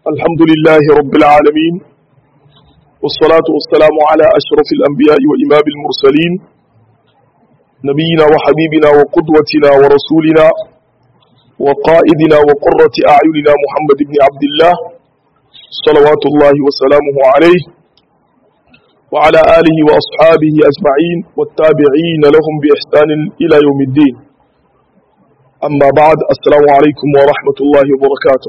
الحمد لله رب العالمين والصلاة والسلام على أشرف الأنبياء وإمام المرسلين نبينا وحبيبنا وقدوتنا ورسولنا وقائدنا وقرة أعيننا محمد بن عبد الله صلوات الله وسلامه عليه وعلى آله وأصحابه أجمعين والتابعين لهم بإحسان إلى يوم الدين أما بعد السلام عليكم ورحمة الله وبركاته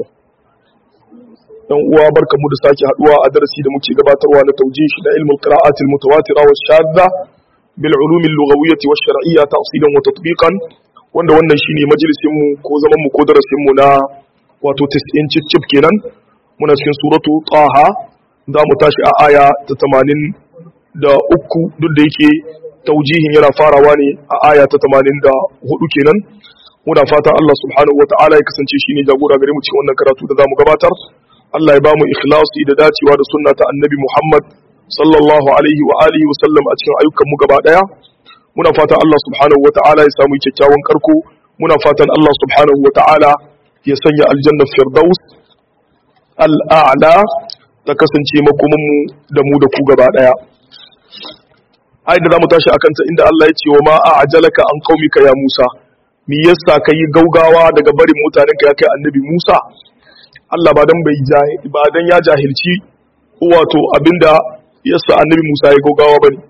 dan uwa barkamu da sake haduwa a darasi da muke gabatarwa na tawjih da ilmul qira'at al mutawatira wa shadda bil ulum al lughawiyyah wa shar'iyyah tafsilan wa tatbiqan wanda wannan shine majalisin mu ko zaman mu ko darasin mu na wato 90 cicip kenan muna cikin suratu taha za mu tashi a aya ta 80 da uku duk da yake taujihin yana farawa ne a aya ta 84 kenan muna fatan Allah subhanahu wa ta'ala ya kasance shine jagora gare mu cikin wannan karatu da zamu gabatar Allah ya ba mu ikhlasi da dacewa da sunna ta annabi Muhammad sallallahu alaihi wa alihi wa sallam a cikin ayyukan mu gaba daya muna fatan Allah subhanahu wa ta'ala ya samu kyakkyawan karko muna fatan Allah subhanahu wa ta'ala ya sanya aljanna firdaus al'a'la ta kasance makoman mu da mu da ku gaba daya ai da zamu tashi akan ta inda Allah ya ce wa ma a'jalaka an qaumika ya Musa me yasa kai gaugawa daga barin mutanenka ya kai annabi Musa Allah ba dan bai ba dan ya jahilci wato abinda yasa annabi Musa ya gogawa bane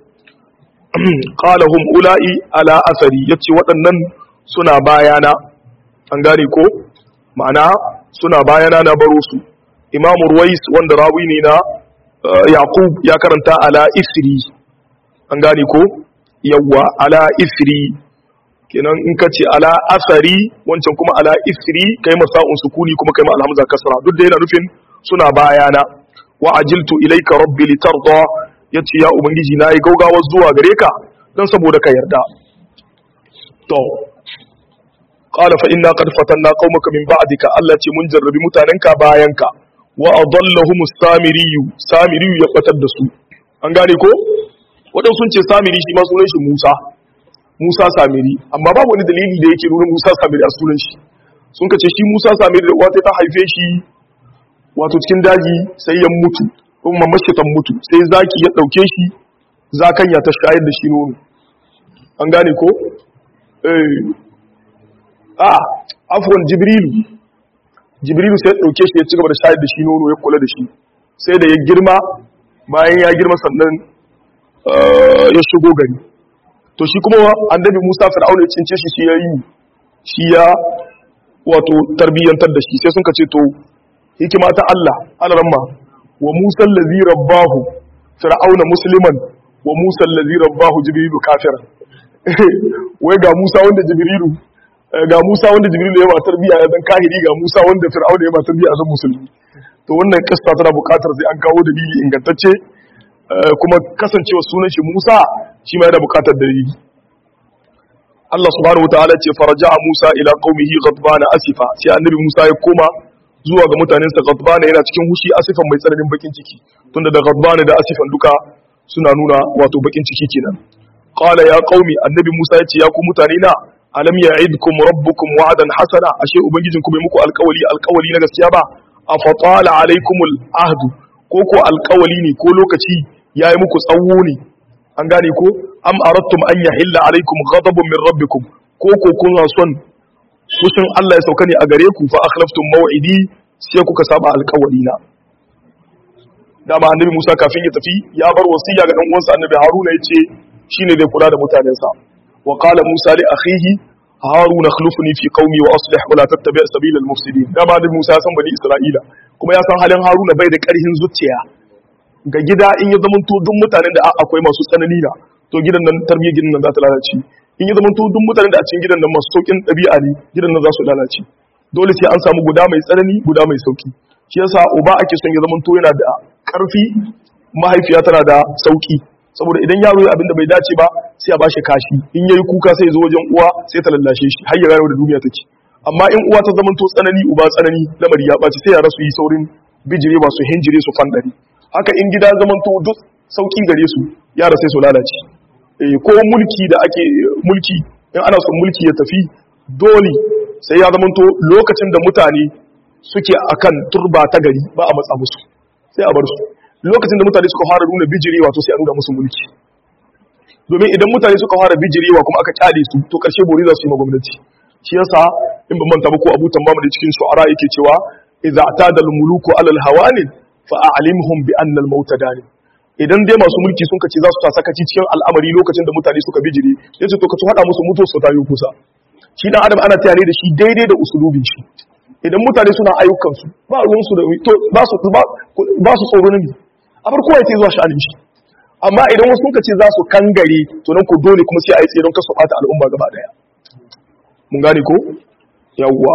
qala hum ula'i ala asari yace waɗannan suna bayana an gane ko ma'ana suna bayana na baro su Imam Ruwais wanda rawi ne na Yaqub ya karanta ala isri an gane ko yawwa ala isri kenan in ka ce ala asari wancan kuma ala isri kai masa'un sukuni kuma kai ma alhamza kasra duk da yana nufin suna bayana wa ajiltu ilayka rabbi litarda yace ya ubangiji na yi gaugawa zuwa gare ka dan saboda ka yarda to qala fa inna qad fatanna qaumaka min ba'dika Allah ce mun jarrabi mutanenka bayanka wa adallahum samiriyu samiriyu ya batar da su an gane ko wadan sun ce samiri shi ma sunan shi Musa Musa Samiri amma babu wani dalili da yake nuna Musa Samiri a sunan shi sun kace shi Musa Samiri da wata ta haife shi wato cikin daji sai ya mutu kuma mashi ta mutu sai zaki ya dauke shi zakanya ta shayar da shi nono an gane ko eh ah afwan Jibrilu Jibrilu sai ya dauke shi ya cigaba da shayar da shi nono ya kula da shi sai da ya girma bayan ya girma sannan ya shigo gari to shi kuma annabi Musa Fir'auna ya cince shi shi yayi shi ya wato tarbiyyantar da shi sai sun ce to hikima ta Allah alaramma wa Musa allazi rabbahu Fir'auna musliman wa Musa allazi rabbahu Jibrilu kafiran wai ga Musa wanda Jibrilu ga Musa wanda Jibrilu ya ba tarbiyya ya zan kahiri ga Musa wanda Fir'auna ya ba tarbiyya zan musulmi to wannan kissa tana buƙatar sai an kawo dalili ingantacce kuma kasancewa sunan shi Musa shi ma yana bukatar dalili Allah subhanahu wataala ce faraja'a Musa ila qaumihi ghadbana asifa sai annabi Musa ya koma zuwa ga mutanensa ghadbana yana cikin hushi asifan mai tsananin bakin ciki tunda da ghadbana da asifan duka suna nuna wato bakin ciki kenan qala ya qaumi annabi Musa ya ce ya ku mutane na alam ya'idkum rabbukum wa'dan hasana ashe ubangijin ku bai muku alƙawali alƙawali na gaskiya ba afatala alaikumul ahdu ko ko alƙawali ne ko lokaci yayi muku tsawo ne an gane ko am arattum an yahilla alaikum ghadabun min rabbikum ko ko kun son fushin Allah ya sauka ne a gare ku fa akhlaftum maw'idi sai kuka saba alƙawari na dama annabi Musa kafin ya tafi ya bar wasiya ga dan uwansa annabi Haruna yace shine zai kula da mutanensa wa qala Musa li akhihi Harun akhlifni fi qaumi wa aslih wa la tattabi' sabila al-mufsidin dama annabi Musa ya san bani Isra'ila kuma ya san halin Haruna bai da ƙarhin zuciya ga gida in ya zamanto duk mutanen da akwai masu tsanani na to gidan nan tarbiyyar gidan nan za ta lalace in ya zamanto duk mutanen da a cikin gidan nan masu saukin ɗabi'a ne gidan nan za su lalace dole sai an samu guda mai tsanani guda mai sauki shi yasa uba ake son ya zamanto yana da ƙarfi mahaifiya tana da sauki saboda idan yaro ya abinda bai dace ba sai a bashi kashi in yayi kuka sai ya zo wajen uwa sai ta lallashe shi har ya gano da duniya take amma in uwa ta zamanto tsanani uba tsanani lamari ya ɓaci sai yara su yi saurin bijire masu hinjire su fandari haka in gida zamanto duk sauki gare su yara sai su lalace ko mulki da ake mulki in ana son mulki ya tafi dole sai ya zamanto lokacin da mutane suke akan turba ta gari ba a matsa musu sai a bar su lokacin da mutane suka fara nuna bijirewa to sai a nuna musu mulki domin idan mutane suka fara bijirewa kuma aka kyale su to karshe bori za su yi gwamnati shi yasa in ban manta ba ko Abu Tamam da cikin shu'ara yake cewa idza atada al-muluku ala al-hawanin fa a'limhum bi anna al-maut dani idan dai masu mulki sun kace za su ta sakaci cikin al'amari lokacin da mutane suka bijire yace to ka ci hada musu mutu su tayo kusa shi dan adam ana tayare da shi daidai da usulubin shi idan mutane suna ayyukan su ba ruwan su da to ba su ba su tsoro ne a farko ya ce zuwa sha'anin shi amma idan wasu sun ce za su kangare to nan ko dole kuma sai a yi tseron kasu bata al'umma gaba daya mun gane ko yawwa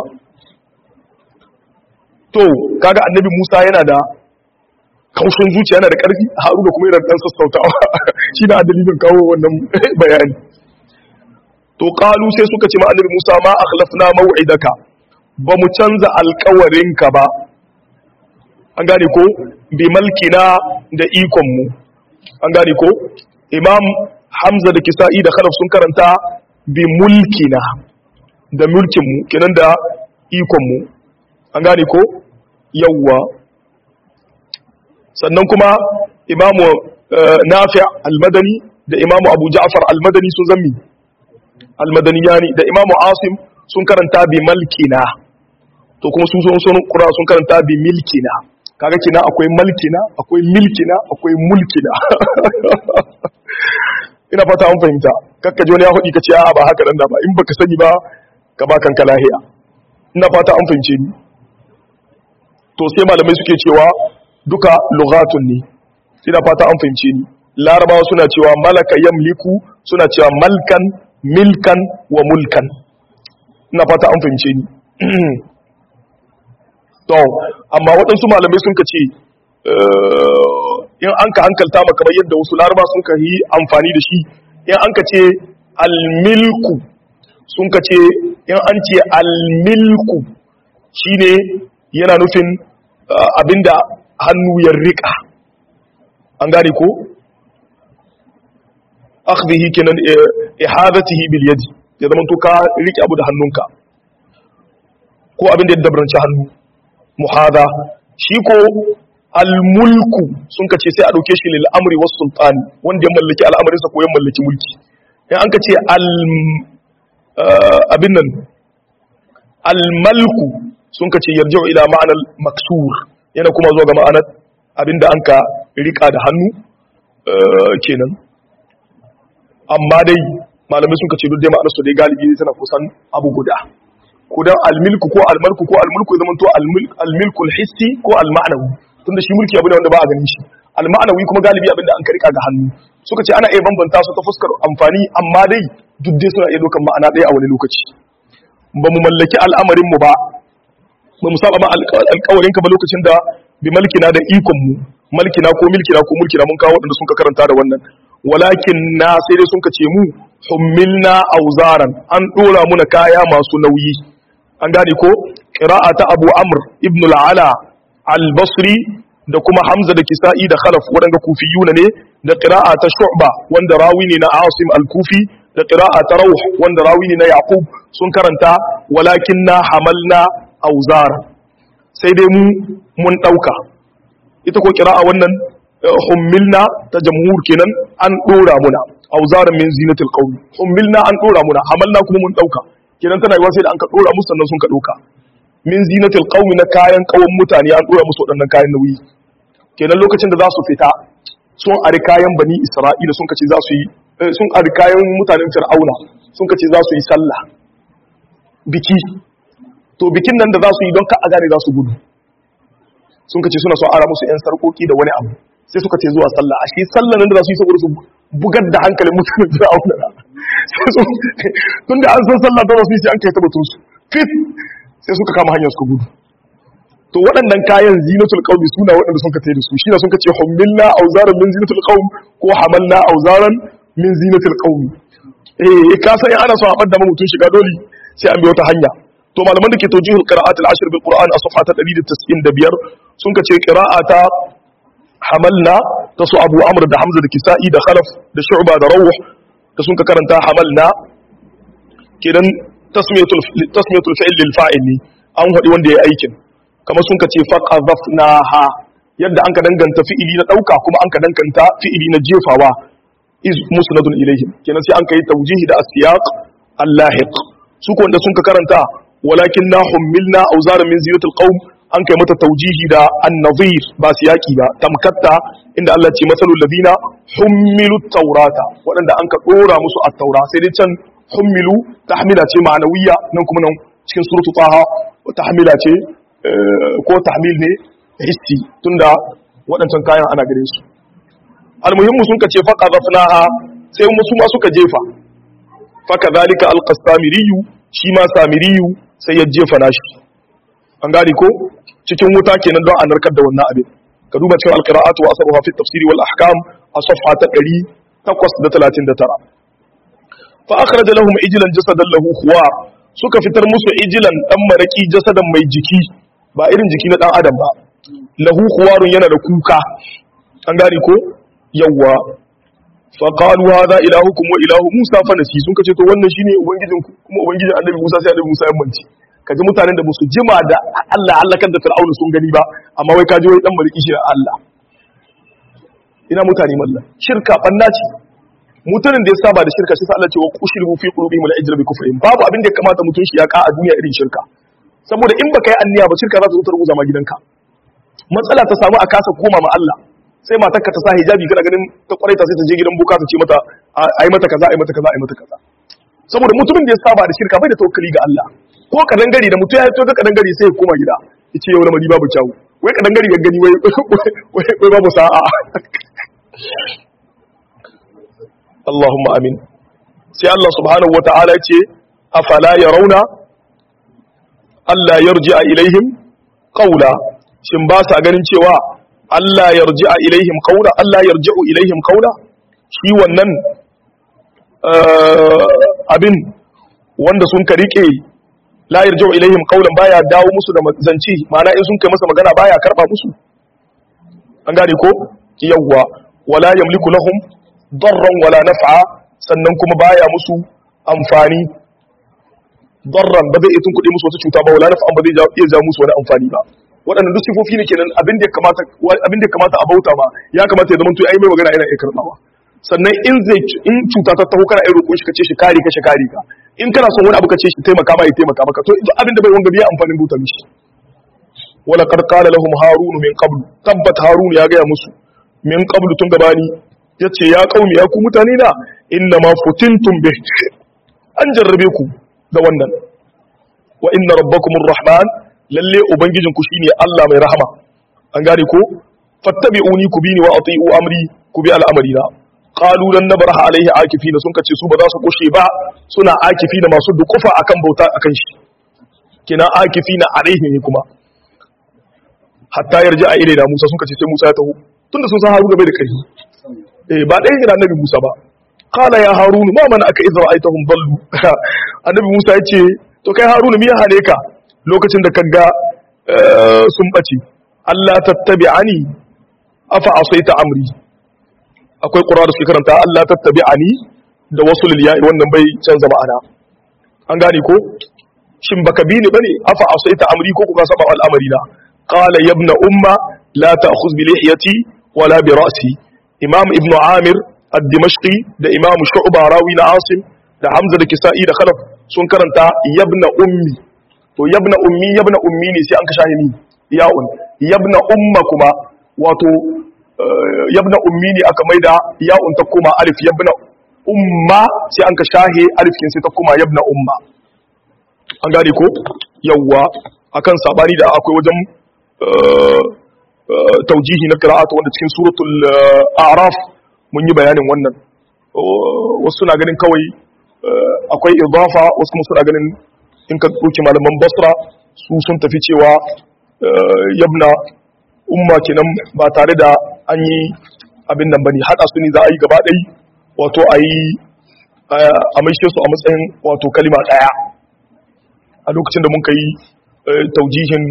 to kaga annabi Musa yana da kaushin zuciya yana da karfi Haruna kuma yana dan sassautawa shi da dalilin kawo wannan bayani to qalu sai suka ce ma annabi Musa ma akhlafna maw'idaka ba mu canza alƙawarinka ba an gane ko bi malkina da ikon mu an gane ko imam hamza da kisa'i da khalaf sun karanta bi mulkina da mulkinmu kenan da ikonmu an gane ko yawwa sannan kuma imamu nafi almadani da imamu abu ja'far almadani sun zammi almadaniyani da imamu asim sun karanta bi malkina to kuma sun sun kura sun karanta bi milkina kaga kina akwai malkina akwai milkina akwai mulkina ina fata an fahimta kakka wani ya faɗi ka ce a ba haka nan da ba in baka sani ba ka ba kanka lahiya ina fata an fahimce ni to sai malamai suke cewa duka lughatun ne ina fata an fahimce ni larabawa suna cewa malaka yamliku suna cewa malkan milkan wa mulkan ina fata an fahimce ni to amma waɗansu malamai sun ka ce in an ka hankalta ma kamar yadda wasu laraba sun ka yi amfani da shi in an ka ce almilku sun ka ce in an ce almilku shine yana nufin abinda hannu ya rika an gane ko akhdhihi kenan ihadatihi bil yadi ya zama to ka rike abu da hannunka ko abinda ya dabranci hannu muhada shi ko almulku sun kace sai a dauke shi lil amri was sultani wanda ya mallaki al'amarin sa ko ya mallaki mulki in an kace al abin nan almalku sun kace yarji'u ila ma'anar maksur yana kuma zuwa ga ma'anar abinda an ka rika da hannu kenan amma dai malamai sun kace duk dai ma'anar su dai galibi ne tana kusan abu guda ko dan almilku ko almalku ko almulku ya zama to almilkul hissi ko alma'nawi tunda shi mulki abu ne wanda ba a ganin shi alma'anawi kuma galibi abinda an karika ga hannu suka ce ana iya bambanta su ta fuskar amfani amma dai duk dai suna iya dokan ma'ana ɗaya a wani lokaci ba mu mallaki al'amarin mu ba ba mu saba ma alƙawarin ka ba lokacin da bi malkina da ikon mu malkina ko milkina ko mulkina mun kawo waɗanda sun ka karanta da wannan walakin na sai dai sun ka ce mu hummilna auzaran an dora muna kaya masu nauyi an gane ko qira'ata abu amr ibn al-ala al-basri da kuma hamza da kisa'i da khalaf waɗanda kufiyuna ne da qira'a ta shu'ba wanda rawi ne na asim al-kufi da qira'a ta rauh wanda rawi ne na yaqub sun karanta walakin na hamalna auzar sai dai mu mun dauka ita ko qira'a wannan hummilna ta jamhur kenan an dora muna auzaran min zinatil qawmi hummilna an dora muna hamalna kuma mun dauka kenan tana yiwa sai da an ka dora musu sannan sun ka dauka min zinatil qaumi na kayan kawan mutane an dora musu waɗannan kayan nauyi kenan lokacin da za su fita sun ari kayan bani isra'ila sun kace za su yi sun ari kayan mutanen fir'auna sun kace za su yi sallah biki to bikin nan da za su yi don ka a gane za su gudu sun kace suna so ara musu yan sarkoki da wani abu sai suka ce zuwa sallah a shi sallah nan da za su yi saboda su bugar da hankalin mutanen fir'auna tun da an san sallah da su yi sai an kai tabbatun su fit sai suka kama hanyar suka gudu to waɗannan kayan zinatul qaumi suna waɗanda sun ka tayi da su shi ne sun ka ce hummilna auzaran min zinatul qaum ko hamalna auzaran min zinatul qaumi eh ka san in ana so a bada mutun shiga dole sai an bi wata hanya to malaman da ke tawjihul qira'at al-ashr bil qur'an a safha ta 195 sun ka ce qira'ata hamalna ta su abu amr da hamza da kisa'i da khalaf da shu'ba da rawh da sun ka karanta hamalna kenan tasmiyatul tasmiyatul fi'l lil fa'il ne an hadi wanda yayi aikin kamar sun ka ce faqadhafnaha yadda an ka danganta fi'ili na dauka kuma an ka danganta fi'ili na jefawa iz musnadun ilaihim kenan sai an kai tawjihi da asiyaq allahiq su ko wanda sun ka karanta walakin na hummilna awzaran min zinatil qaum an kai mata tawjihi da an-nadhir ba siyaki ba tamkatta inda Allah ce masalul ladina hummilu taurata waɗanda an ka dora musu at-taura sai dai can hummilu tahmila ce ma'anawiyya nan kuma nan cikin suratu taha tahmila ce ko tahmil ne hissi tunda waɗancan kayan ana gare su almuhimmu sun ka ce faqa zafnaha sai musu ma suka jefa faka zalika alqasamiriyu shi ma samiriyu sai ya jefa nashi an gane ko cikin wuta kenan don a narkar da wannan abin ka duba cikin alqira'atu wa asruha fi tafsiri wal ahkam a safha ta 839 fa akhraja lahum ijlan jasadan lahu khuwar suka fitar musu ijilan dan maraki jasadan mai jiki ba irin jiki na dan adam ba lahu khuwarun yana da kuka an gane ko yawwa fa qalu hadha ilahukum wa ilahu musa fa nasi sun kace to wannan shine ubangijin ku kuma ubangijin annabi musa sai annabi musa ya manci kaji mutanen da musu jima da Allah Allah kan da fir'auna sun gani ba amma wai kaji wai dan mariki shi Allah ina mutane mallan shirka banna ce mutanen da ya saba da shirka shi sa Allah ce wa qushribu fi qulubihim al-ijra bi kufrihim babu abin da ya kamata mutun shi ya ka a duniya irin shirka saboda in baka yi anniya ba shirka za ta zo ta rubuza ma gidanka matsala ta samu a kasa koma ma Allah sai matarka ta sa hijabi kana ganin ta kwarai ta sai ta je gidan buka ta ce mata ai mata kaza ai mata kaza ai mata kaza saboda mutumin da ya saba da shirka bai da tawakkali ga Allah ko kadan gari da mutum ya to ga kadan gari sai ya koma gida yace yau lamari babu kyawu wai kadan gari gani wai wai babu sa'a Allahumma amin sai Allah subhanahu wata'ala ce afala yarawna Allah yarji'a ilaihim qawla shin ba sa ganin cewa Allah yarji'a ilaihim qawla Allah yarji'u ilaihim qawla shi wannan abin wanda sun ka rike la yarji'u ilaihim qawlan baya dawo musu da zanci ma'ana in sun kai masa magana baya karba musu an gane ko yawwa wala yamliku lahum darran wala naf'a sannan kuma baya musu amfani darran ba zai iya tunkuɗe musu wata cuta ba wala naf'an ba zai iya ja musu wani amfani ba waɗannan duk sifofi ne kenan abin da ya kamata abin da ya kamata a bauta ma ya kamata ya zama to ai mai magana yana iya karbawa sannan in zai in cuta ta taho kana ai roƙon shi kace shi kare ka shi kare ka in kana son wani abu kace shi taimaka ma ya taimaka maka to duk abin da bai wanga biya amfanin bauta mishi wala qad qala lahum harun min qabl tabbat harun ya ga musu min qabl tun gabani yace ya qaumi ya ku mutane na inna ma futintum bih an jarrabe ku da wannan wa inna rabbakumur rahman lalle ubangijinku shine Allah mai rahama an gane ko fattabi'uni ku bini wa ati'u amri ku bi al'amari na qalu lan nabraha alaihi akifina sun kace su ba za su kushe ba suna akifina masu dukufa akan bauta akan shi kina akifina alaihi ne kuma hatta yarji a ilaina Musa sun kace sai Musa ya taho tunda sun san Haruna bai da kai eh ba dai ina annabi Musa ba qala ya harunu ma mana aka idza ra'aytahum dallu annabi Musa yace to kai harunu me ya hane ka lokacin da kaga sun bace Allah tattabi'ani afa asaita amri akwai qur'ani da suke karanta Allah tattabi'ani da wasu lilya'i wannan bai canza ma'ana an gane ko shin baka bi ni bane afa asaita amri ko kuka saba al'amari na qala ya ibn umma la ta'khudh bi lihiyati wala bi ra'si imam ibn amir ad-dimashqi da imam shu'ba rawi na asim da hamza da kisa'i da khalaf sun karanta yabna ummi to yabna ummi yabna ummi ne sai an ka shahimi ya'un yabna umma kuma wato yabna ummi ne aka maida ya'un ta kuma alif yabna umma sai an ka shahe alif kin sai ta kuma yabna umma an gane ko yawwa akan sabani da akwai wajen taujihi na qira'atu wanda cikin suratul a'raf mun yi bayanin wannan wasu suna ganin kawai akwai idafa wasu kuma suna ganin in ka ɗauki malaman basra su sun tafi cewa yabna umma kenan ba tare da an yi abin nan bane haɗa su ne za a yi gaba ɗai wato a yi a maishe su a matsayin wato kalima ɗaya a lokacin da muka yi taujihin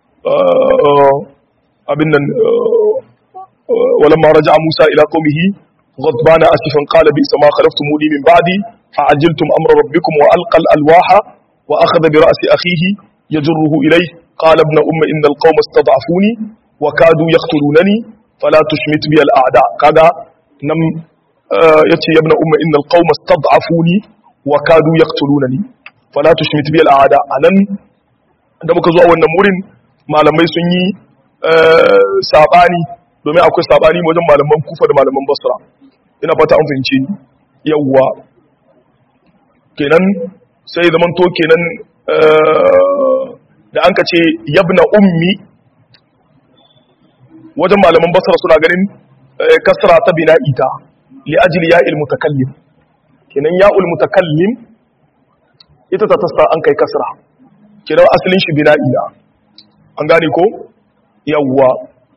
abin nan walamma raja'a Musa ila qaumihi غضبان اسفا قال بئس ما خلفتموني من بعدي فعجلتم امر ربكم والقى الالواح واخذ براس اخيه يجره اليه qala ibn umma innal qauma istad'afuni wa kadu yaqtulunani fala tushmit bi al a'da kaga nan yace ibn umma innal qauma istad'afuni wa kadu yaqtulunani fala tushmit bi al a'da anan da muka zo a wannan wurin malamai sun yi sabani domin akwai sabani wajen malaman kufa da malaman basra ina fata an fahimci yawwa kenan sai zaman to kenan da an ka ce yabna ummi wajen malaman basra suna ganin kasra ta bina ita li ajli ya'il mutakallim kenan ya'ul mutakallim ita ta tasta an kai kasra kenan asalin shi bina ila an gane ko yawwa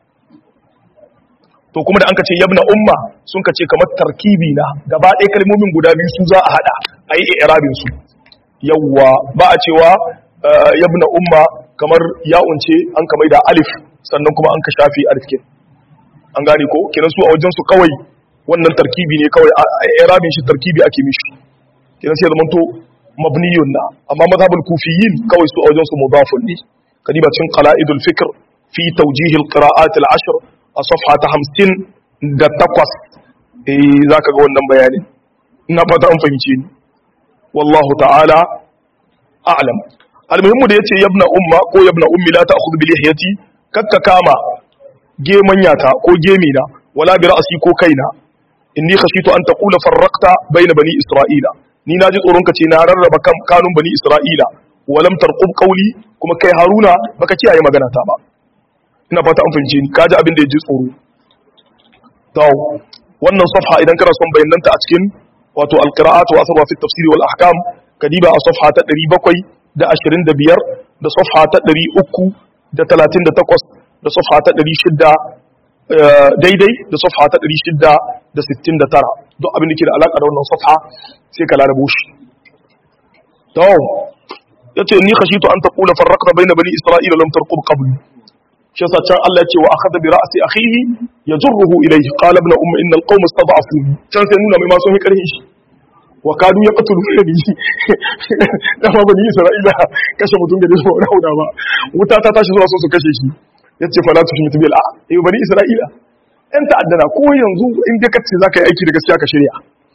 to kuma da an ka ce yabna umma sun ka ce kamar tarkibi na gaba ɗaya kalmomin guda biyu su za a haɗa a yi irabin su yawwa ba a cewa yabna umma kamar ya'un ce an kamar da alif sannan kuma an ka shafi alif ke an gane ko kenan su a wajen su kawai wannan tarkibi ne kawai a irabin shi tarkibi ake mishi kenan sai zaman to mabniyun na amma mazhabul kufiyin kawai su a wajen su mudafun ne kadiba cikin qala'idul fikr fi tawjih al-qira'at al-ashr a safha ta hamsin da takwas eh za ka ga wannan bayanin ina fata an fahimce ni wallahu ta'ala a'lam almuhimmu da yace yabna umma ko yabna ummi la ta'khudhu bi lihiyati kakka kama gemanyata ko gemina wala bi ra'si ko kaina inni khashitu an taqula farraqta bayna bani isra'ila ni naji tsoron ka ce na rarraba kanun bani isra'ila walam tarqub qawli kuma kai haruna baka kiyaye magana ta ba ina fata an fahimci ni kaji abin da ya ji tsoro to wannan safha idan kana son bayananta a cikin wato alqira'at wa asarwa fi tafsir wal ahkam kadiba a safha ta 725 da safha ta 338 da safha ta 600 daidai da safha ta 669 duk abin da ke da alaka da wannan safha sai ka larabo shi to yace ni khashitu an taqula farraqna bayna bani isra'ila lam tarqub qabli shi yasa can Allah ya ce wa akhadha bi ra'si akhihi yajruhu ilayhi qala ibn umma inna al-qawma istad'afuni can sai nuna mai ma sun yi karhin shi wa kadu yaqtuluna bi dama bani isra'ila kashe mutum da su wani hauda ba wuta ta tashi zuwa so su kashe shi yace fala tushmitu bil a eh bani isra'ila yan ta'addana ko yanzu in dai kace zaka yi aiki da gaskiya ka shirya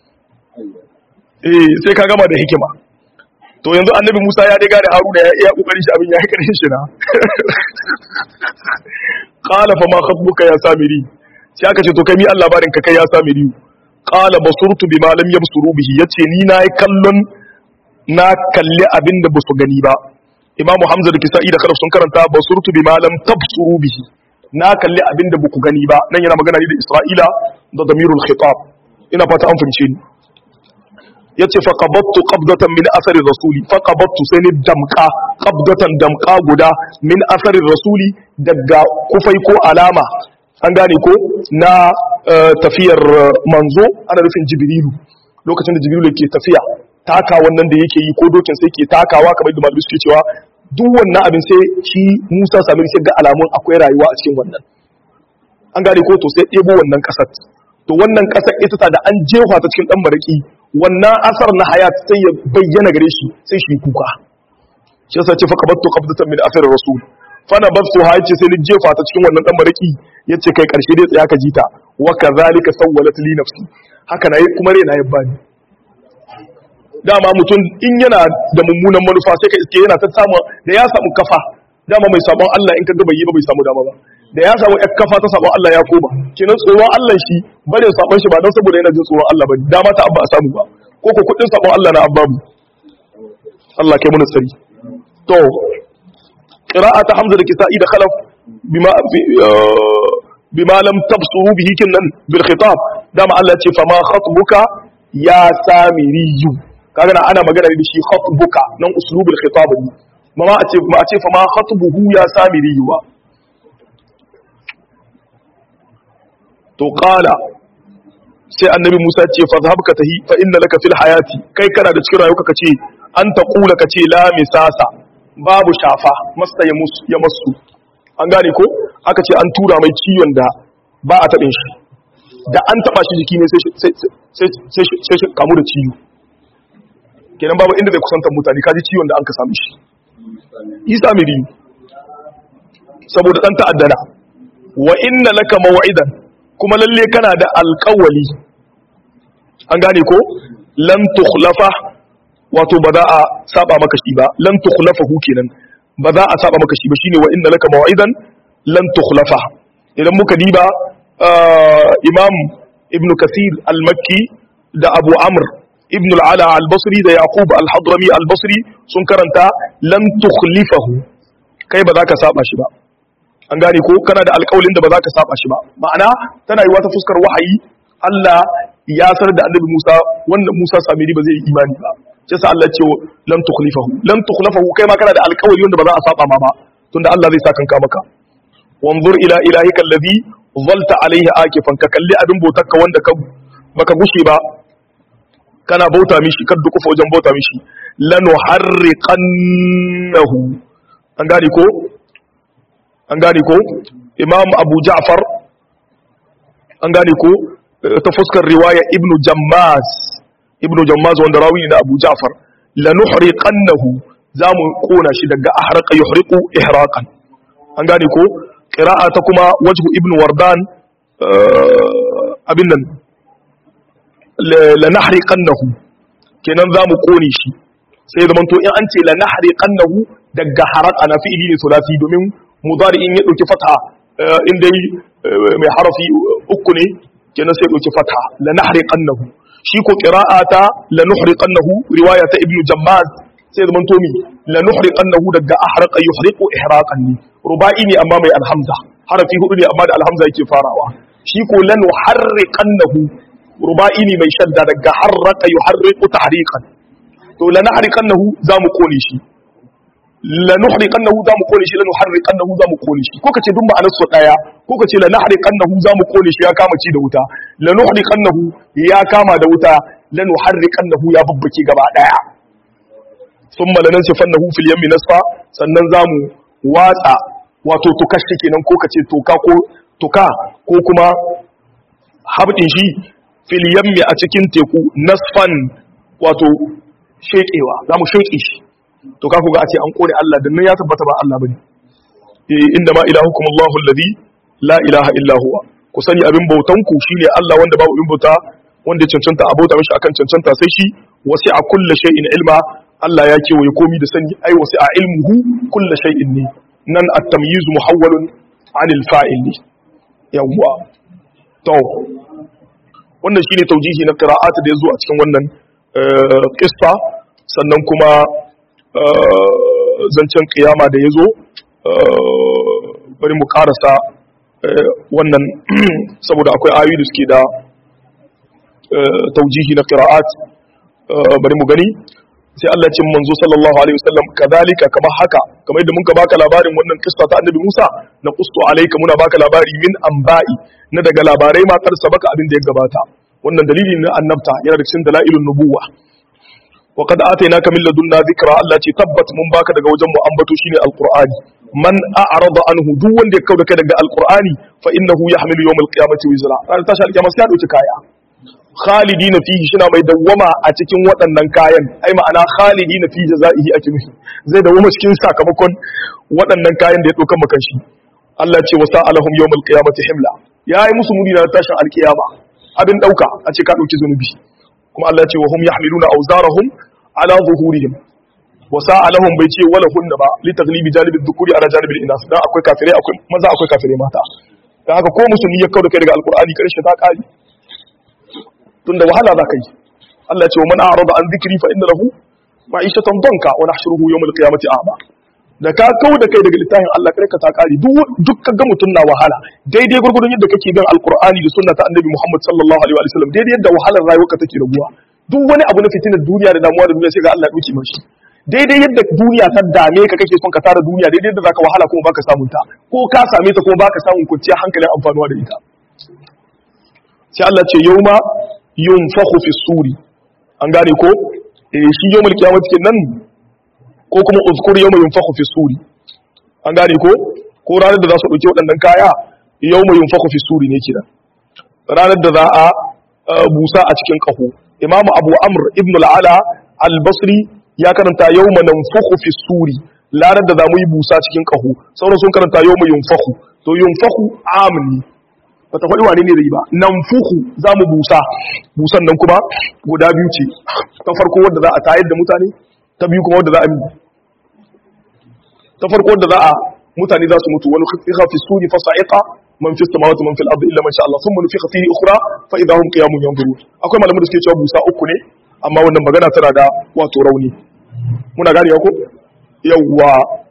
eh sai ka gama da hikima to yanzu annabi Musa ya dai gane Haruna ya iya kokarin shi abin ya yi karshen shi na qala fa ma khatbuka ya samiri sai aka ce to kai mi Allah barin ka kai ya samiri qala basurtu bima lam yabsuru bihi yace ni na yi kallon na kalli abin da basu gani ba Imam Hamza da Kisa'i da Khalaf sun karanta basurtu bima lam tabsuru bihi na kalli abin da baku gani ba nan yana magana ne da Isra'ila da damirul khitab ina fata an fahimce ni yace fa qabattu qabdatan min athari rasuli fa qabattu sai ni damka qabdatan damka guda min athari rasuli daga kufai ko alama an gane ko na tafiyar manzo ana nufin jibrilu lokacin da jibrilu ke tafiya taka wannan da yake yi ko dokin sai ke takawa kamar da malamai suke cewa duk wannan abin sai shi Musa Samiri sai ga alamun akwai rayuwa a cikin wannan an gane ko to sai ɗebo wannan ƙasar to wannan ƙasar ita ta da an jefa ta cikin ɗan maraki wannan asar na hayat sai ya bayyana gare shi sai shi kuka shi yasa ce fa qabattu qabdatan min athar rasul fa na basu ha yace sai ni jefa ta cikin wannan dan maraki yace kai karshe dai tsaya ka jita wa kadhalika sawwalat li nafsi haka na kuma rena ya bani dama mutum in yana da mummunan manufa sai ka iske yana ta samu da ya samu kafa dama mai sabon Allah in ka ga bai yi ba bai samu dama ba da ya samu ƴar kafa ta sabon Allah ya koma kenan tsoron Allah shi bare sabon shi ba don saboda yana jin tsoron Allah ba dama ta abba a samu ba ko ko kudin sabon Allah na abbabu Allah kai mun tsari to qira'ata hamza da kisa'i da khalaf bima bima lam tabsuru bihi kinnan bil khitab dama Allah ya ce fama khatbuka ya samiriyu kaga na ana magana da shi khatbuka nan uslubul khitab ne ma a ce ma a ce fama khatbuhu ya samiriyu ba to qala sai annabi Musa ce fa zahabka tahi fa inna laka fil hayati kai kana da cikin rayuwa kace an ta kula kace la misasa babu shafa masta ya musu ya masu an gane ko aka ce an tura mai ciwon da ba a tabin shi da an taba shi jiki ne sai sai sai sai kamu da ciwo kenan babu inda zai kusantar mutane kaji ciwon da an ka sami shi Isa miri saboda dan ta'addana wa inna laka maw'idan kuma lalle kana da alƙawali an gane ko lan tukhlafa wato ba za a saba maka shi ba lan tukhlafahu kenan ba za a saba maka shi ba shine wa inna laka maw'idan lan tukhlafa idan muka diba imam ibn kathir al-makki da abu amr ibn al-ala al-basri da yaqub al-hadrami al-basri sun karanta lan tukhlifahu kai ba za ka saba shi ba an gane ko kana da alƙawalin da ba za ka saba shi ba ma'ana tana yiwa ta fuskar wahayi Allah ya sanar da annabi Musa wanda Musa samiri ba zai yi imani ba sai sa Allah ce lan tukhlifahu lan tukhlafahu kai ma kana da alƙawari wanda ba za a saba ma ba tunda Allah zai sa kanka maka wanzur ila ilahika alladhi zalta alaihi akifan ka kalli abin bautarka wanda ka baka gushe ba kana bauta mishi kar dukufa wajen bauta mishi lanuharriqannahu an gane ko an gane ko imam abu ja'far an gane ko ta fuskar riwaya ibnu jammaz ibnu jammaz wanda rawi ne na abu ja'far lanuhriqannahu zamu kona shi daga ahraqa yuhriqu ihraqan an gane ko qira'a ta kuma wajhu ibnu wardan abin nan lanahriqannahu kenan zamu kone shi sai zaman to in an ce lanahriqannahu daga haraka na fi'ili ne sulasi domin mudari in ya dauki fatha in dai mai harafi uku ne kenan sai dauki fatha lanahriqannahu shi ko qira'ata lanuhriqannahu riwaya ta ibnu jammaz sai zaman to mi lanuhriqannahu daga ahraqa yuhriqu ihraqan ne ruba'i ne amma mai alhamza harafi hudu ne amma da alhamza yake farawa shi ko lanuharriqannahu ruba'i ne mai shadda daga harraqa yuharriqu tahriqan to lanahriqannahu zamu kone shi lanuhriqannahu zamu kone shi lanuharriqannahu zamu kone shi ko kace duk ma'anar su daya ko kace lanahriqannahu zamu kone shi ya kama ci da wuta lanuhriqannahu ya kama da wuta lanuharriqannahu ya babbake gaba daya thumma lanansifannahu fil yammi nasfa sannan zamu watsa wato tukar shi kenan ko kace toka ko tuka ko kuma habdin shi fil yammi a cikin teku nasfan wato shekewa zamu sheke shi to ka kuga a ce an kore Allah dan nan ya tabbata ba Allah bane eh inda ma ilahukum Allahu alladhi la ilaha illa huwa ku sani abin bautan ku shine Allah wanda babu abin bauta wanda cancanta a bauta mishi akan cancanta sai shi wasi'a kulli shay'in ilma Allah ya kewaye komi da sani ai wasi'a ilmuhu kulli shay'in ne nan at-tamyiz muhawwalun 'anil fa'il ne yawwa to wannan shine taujihi na qira'at da yazo a cikin wannan qissa sannan kuma zancen kiyama da ya zo bari mu karasa wannan saboda akwai ayoyi da suke da taujihi na qira'at bari mu gani sai Allah cin manzo sallallahu alaihi wasallam kadhalika kamar haka kamar yadda muka baka labarin wannan kissa ta annabi Musa na qustu alayka muna baka labari min anba'i na daga labarai ma kar sabaka abin da ya gabata wannan dalili na annabta yana da cikin dalailun nubuwa wa qad atainaka min ladunna dhikra Allah ce tabbat mun baka daga wajen mu ambato shine alqur'ani man a'rada anhu duk wanda ya kauda kai daga alqur'ani fa innahu yahmilu yawm alqiyamati wizra ran tashi alqiyama sai ya dauki kaya khalidina fihi shina mai dawwama a cikin waɗannan kayan ai ma'ana khalidina fi jazaihi ake nufi zai dawwama cikin sakamakon waɗannan kayan da ya dauka maka shi Allah ce wa sa'alahum yawm alqiyamati himla yayi musu muni na tashin alqiyama abin dauka a ce ka dauki zunubi kuma Allah ce wa hum yahmiluna awzarahum ala zuhurihim wa sa'alahum bai ce wala hunna ba li taglibi janibi dhukuri ala janibi inas dan akwai kafirai akwai maza akwai kafirai mata dan haka ko musulmi ya kauda kai daga alqur'ani karshe ta kari tunda wahala za ka yi Allah ce wa man a'rada an dhikri fa inna lahu ma'ishatan danka wa nahshuruhu yawm al-qiyamati a'ma da ka kauda kai daga littafin Allah kai ka ta kari duk ka ga mutun na wahala daidai gurgurdun yadda kake bin alqur'ani da sunna ta annabi Muhammad sallallahu alaihi wa sallam daidai yadda wahalar rayuwarka take raguwa duk wani abu na fitinar duniya da damuwa da duniya sai ga Allah ya dauke mashi daidai yadda duniya ta dame ka kake son ka tara duniya daidai yadda zaka wahala kuma baka samun ta ko ka same ta kuma baka samun kwanciyar hankalin amfanuwa da ita sai Allah ce yauma yunfakhu fi suri an gane ko eh shi yawmul qiyamati kenan ko kuma uzkur yawma yunfakhu fi suri an gane ko ko ranar da za su dauke waɗannan kaya yawma yunfakhu fi suri ne kenan ranar da za a busa a cikin kaho imamu abu amr ibn al'ala al-basri ya karanta yau mananfuku fi suri larar da za mu yi busa cikin kaho sauran sun karanta yau mu yunfahu to yunfahu amni ba ta faɗi wane ne zai ba nan fuhu za mu busa busan nan kuma guda biyu ce ta farko wadda za a tayar da mutane ta biyu kuma wadda za a mi ta farko wadda za a mutane za su mutu wani fiha fi suri fa sa'iqa man fi samawati man fil ardi illa man sha Allah thumma nufiqa fihi ukhra fa idha hum qiyamun yanzurun akwai malaman da suke cewa busa uku ne amma wannan magana tana da wato rauni muna gane ko yawwa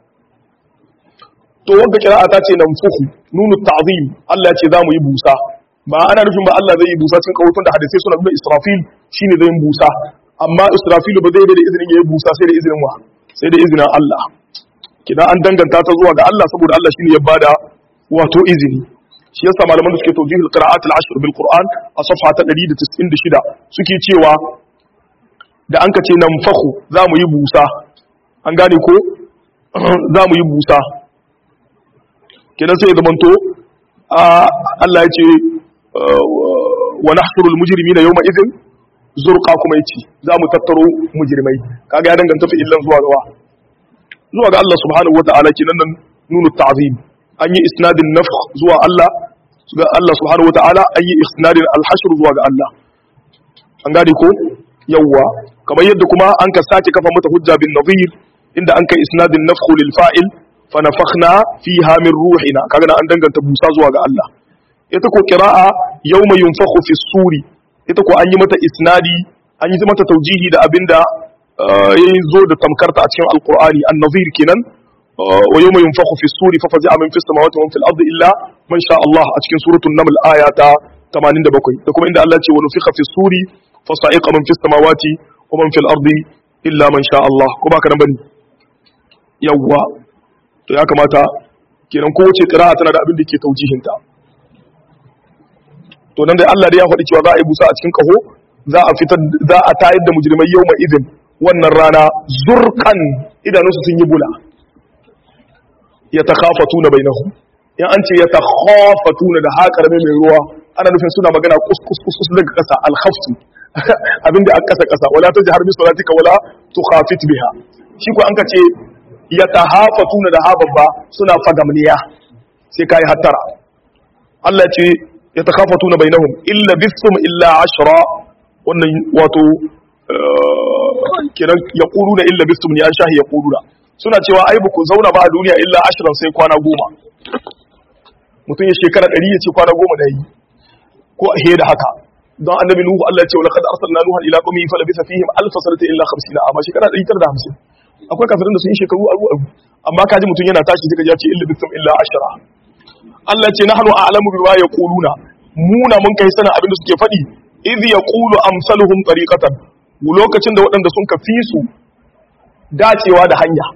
to wanda kira'a ta ce nan fuhu nunu ta'zim Allah ya ce za mu yi busa ba ana nufin ba Allah zai yi busa cikin kawutun da hadisai suna nuna Israfil shine zai yi busa amma Israfil ba zai da izinin ya yi busa sai da izinin wa sai da izinin Allah kina an danganta ta zuwa ga Allah saboda Allah shine ya bada wato izini shi yasa malaman da suke tawjihul qira'at al-ashr bil Qur'an a safha ta 196 suke cewa da an ka ce nan fahu za mu yi busa an gane ko za mu yi busa kenan sai ya zamanto Allah ya ce wa nahsurul mujrimina yawma idhin zurqa kuma yace za mu tattaro mujrimai kaga ya danganta fi illan zuwa gawa zuwa ga Allah subhanahu wataala kenan nan nunu ta'zim an yi isnadin nafkh zuwa Allah ga Allah subhanahu wataala an yi isnadin al-hashr zuwa ga Allah an gane ko yawwa kamar yadda kuma an ka sake kafa mata hujja bin nadhir inda an kai isnadin nafkhu lil fa'il fa nafakhna fiha min ruhina kaga an danganta busa zuwa ga Allah ita ko qira'a yawma yunfakhu fi suri ita ko an yi mata isnadi an yi mata taujihi da abinda yayi zo da tamkarta a cikin alqur'ani an-nadhir kenan wa yawma yunfakhu fi suri fa fazi'a min fis samawati wa fil ardi illa man sha Allah a cikin suratul naml aya ta 87 da kuma inda Allah ya ce wa nufikha fi suri fa sa'iqa man fis samawati wa man fil ardi illa man sha Allah ko baka nan bane yawwa to ya kamata kenan kowace qira'a tana da abin da ke taujihinta to nan dai Allah dai ya faɗi cewa za a yi busa a cikin kaho za a fitar za a tayar da mujrimai yawma idin wannan rana zurqan idanunsu sun yi bula yatakhafatuna bainahum in an ce yatakhafatuna da haƙar mai ruwa ana nufin suna magana kuskus kuskus daga ƙasa alkhaftu abinda an ƙasa ƙasa wala tajhar bi salatika wala tukhafit biha shi ko an ka ce yatahafatuna da hababba suna fagamniya sai kai hattara Allah ce yatakhafatuna bainahum illa bisum illa ashra wannan wato kiran yaquluna illa bisum ne an shahi yaquluna suna cewa ai ba ku zauna ba a duniya illa ashirin sai kwana goma mutum ya shekara ɗari ya ce kwana goma da yi ko a da haka don annabi nuhu Allah ya ce wala kad arsalna nuhan ila qaumihi fa labisa fihim alf sanata illa 50 amma shekara 150 akwai kafirin da sun yi shekaru aru aru amma kaji mutum yana tashi sai ka ji ce illa bisum illa ashara Allah ce nahnu a'lamu bima yaquluna muna mun kai sana abin da suke faɗi idh yaqulu amsaluhum tariqatan lokacin da waɗanda sun ka fi su dacewa da hanya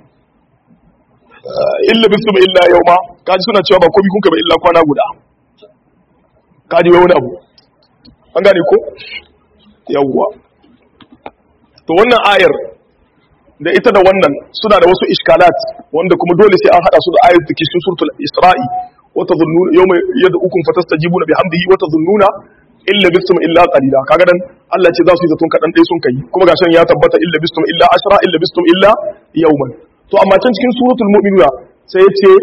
illa bisum illa yawma kaji suna cewa ba komai kun ka ba illa kwana guda kaji wai wani abu an gane ko yawwa to wannan ayar da ita da wannan suna da wasu iskalat wanda kuma dole sai an hada su da ayar take cikin suratul isra'i wa tadhunnuna yawma yad'ukum fatastajibuna bihamdihi wa tadhunnuna illa bisum illa qalila kaga dan Allah ce za su yi zaton kadan dai sun kai kuma gashin ya tabbata illa bisum illa ashra illa bisum illa yawman to amma can cikin suratul mu'minuna sai ya ce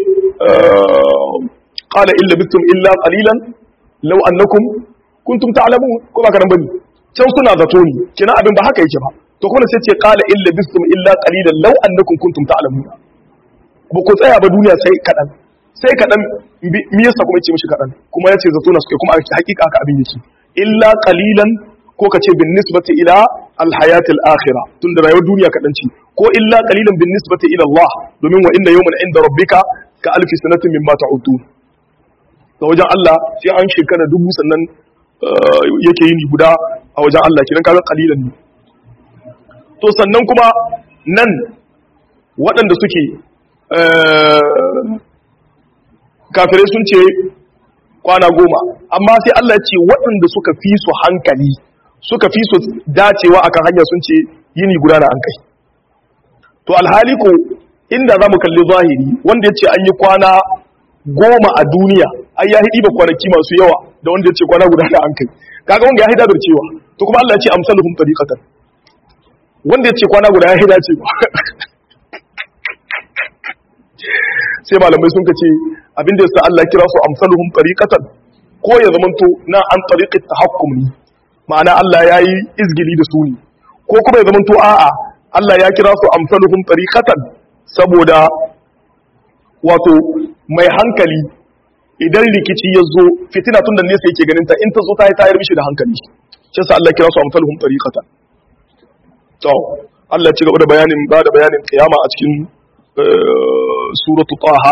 qala illa bisum illa qalilan law annakum kuntum ta'lamun ko ba karan bane can suna zato ne kina abin ba haka yake ba to kuma sai ce qala illa bisum illa qalilan law annakum kuntum ta'lamun ba ku tsaya ba duniya sai kadan sai kadan me yasa kuma yace mishi kadan kuma yace zato na suke kuma hakika haka abin yake illa qalilan ko ka ce bin nisbati ila alhayat al-akhirah tunda rayuwar duniya kadan ce ko illa qalilan bin nisbati ila Allah domin wa inna yawman inda rabbika ka alfi sanatin mimma ta'udun ga wajen Allah sai an shekara dubu sannan yake yini guda a wajen Allah kiran kaga kalilan ne to sannan kuma nan waɗanda suke kafirai sun ce kwana goma amma sai Allah ce waɗanda suka fi su hankali suka fi su dacewa akan hanya sun ce yini guda na an kai to alhali ko inda za mu kalli zahiri wanda ya ce an yi kwana goma a duniya ai ya hidi ba kwanaki masu yawa da wanda ya ce kwana guda da an kai kaga wanda ya hida da cewa to kuma Allah ya ce amsaluhum tariqatan wanda ya ce kwana guda ya hida ce sai malamai sun kace abinda yasa Allah kira su amsaluhum tariqatan ko ya zamanto na an tariqat tahakkum ne ma'ana Allah yayi izgili da su ne ko kuma ya zamanto a'a Allah ya kira su amsaluhum tariqatan saboda wato mai hankali idan rikici ya zo fitina tun da nesa yake ganin ta in ta zo ta yi tayar mishi da hankali shi yasa Allah kira su amsaluhum tariqatan to Allah ci gaba da bayanin ba da bayanin kiyama a cikin suratu taha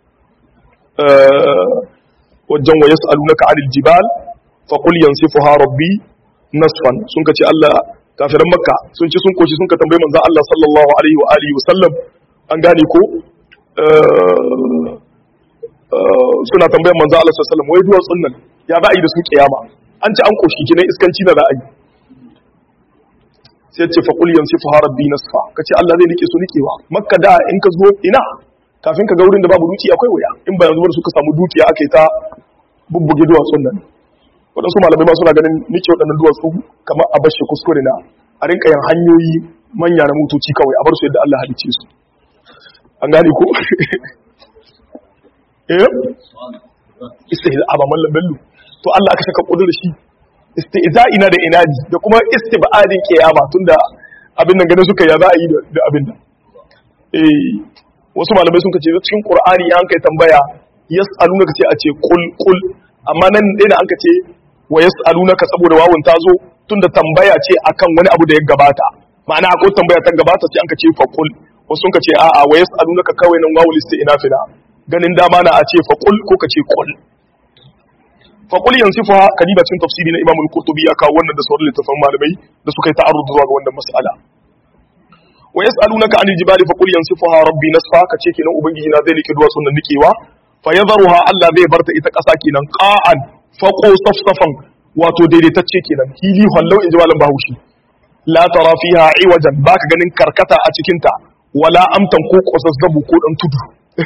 wajen wa yas'alunaka 'anil jibal fa qul yansifuha rabbi nasfan sun kace Allah kafiran makka sun ci sun koshi sun ka tambaye manzon Allah sallallahu alaihi wa alihi wa sallam an gane ko suna tambayar manzon Allah sallallahu alaihi wa sallam wai duwatsun nan ya za a yi da su kiyama an ci an koshi kinan iskanci na za a yi sai ce fa qul yansifu rabbi nasfa kace Allah zai rike su nikewa makka da in ka zo ina kafin ka ga wurin da babu duki akwai waya in ba yanzu ba suka samu dukiya aka yi ta bubbuge duwatsun nan waɗansu malamai ma suna ganin nike waɗannan duwatsu kamar a bashi kuskure na a rinka yin hanyoyi manya na motoci kawai a bar su yadda Allah halicce su an gane ko eh istihza ba mallam bello to Allah aka saka kudur shi istiza'ina da inadi da kuma istibadin kiyama tunda abin nan ganin suka ya za a yi da abin nan eh wasu malamai sun kace cikin qur'ani an kai tambaya yas'alunaka ce a ce qul qul amma nan dai da an kace wa yas'alunaka saboda wawun ta zo tunda tambaya ce akan wani abu da ya gabata ma'ana akwai tambaya ta gabata sai an kace fa qul wasu sun kace a'a wa yas'alunaka kawai nan wawul istinafina ganin dama na a ce fa qul ko kace qul faƙul yansifuha kadiba cikin tafsiri na imamul qurtubi ya kawo wannan da sauran littafan malamai da suka yi ta'arrud zuwa ga wannan mas'ala wa yas'alunaka 'anil jibali faqul yansifuha rabbi nasfa kace kenan ubangiji na zai nike duwa sunan nikewa fa yadharuha Allah zai barta ita ƙasa kenan qa'an faqo safsafan wato daidaitacce kenan hili hallau inji malam bahushi la tara fiha iwajan baka ganin karkata a cikin ta wala amtan ko kosasgabu ko dan tudu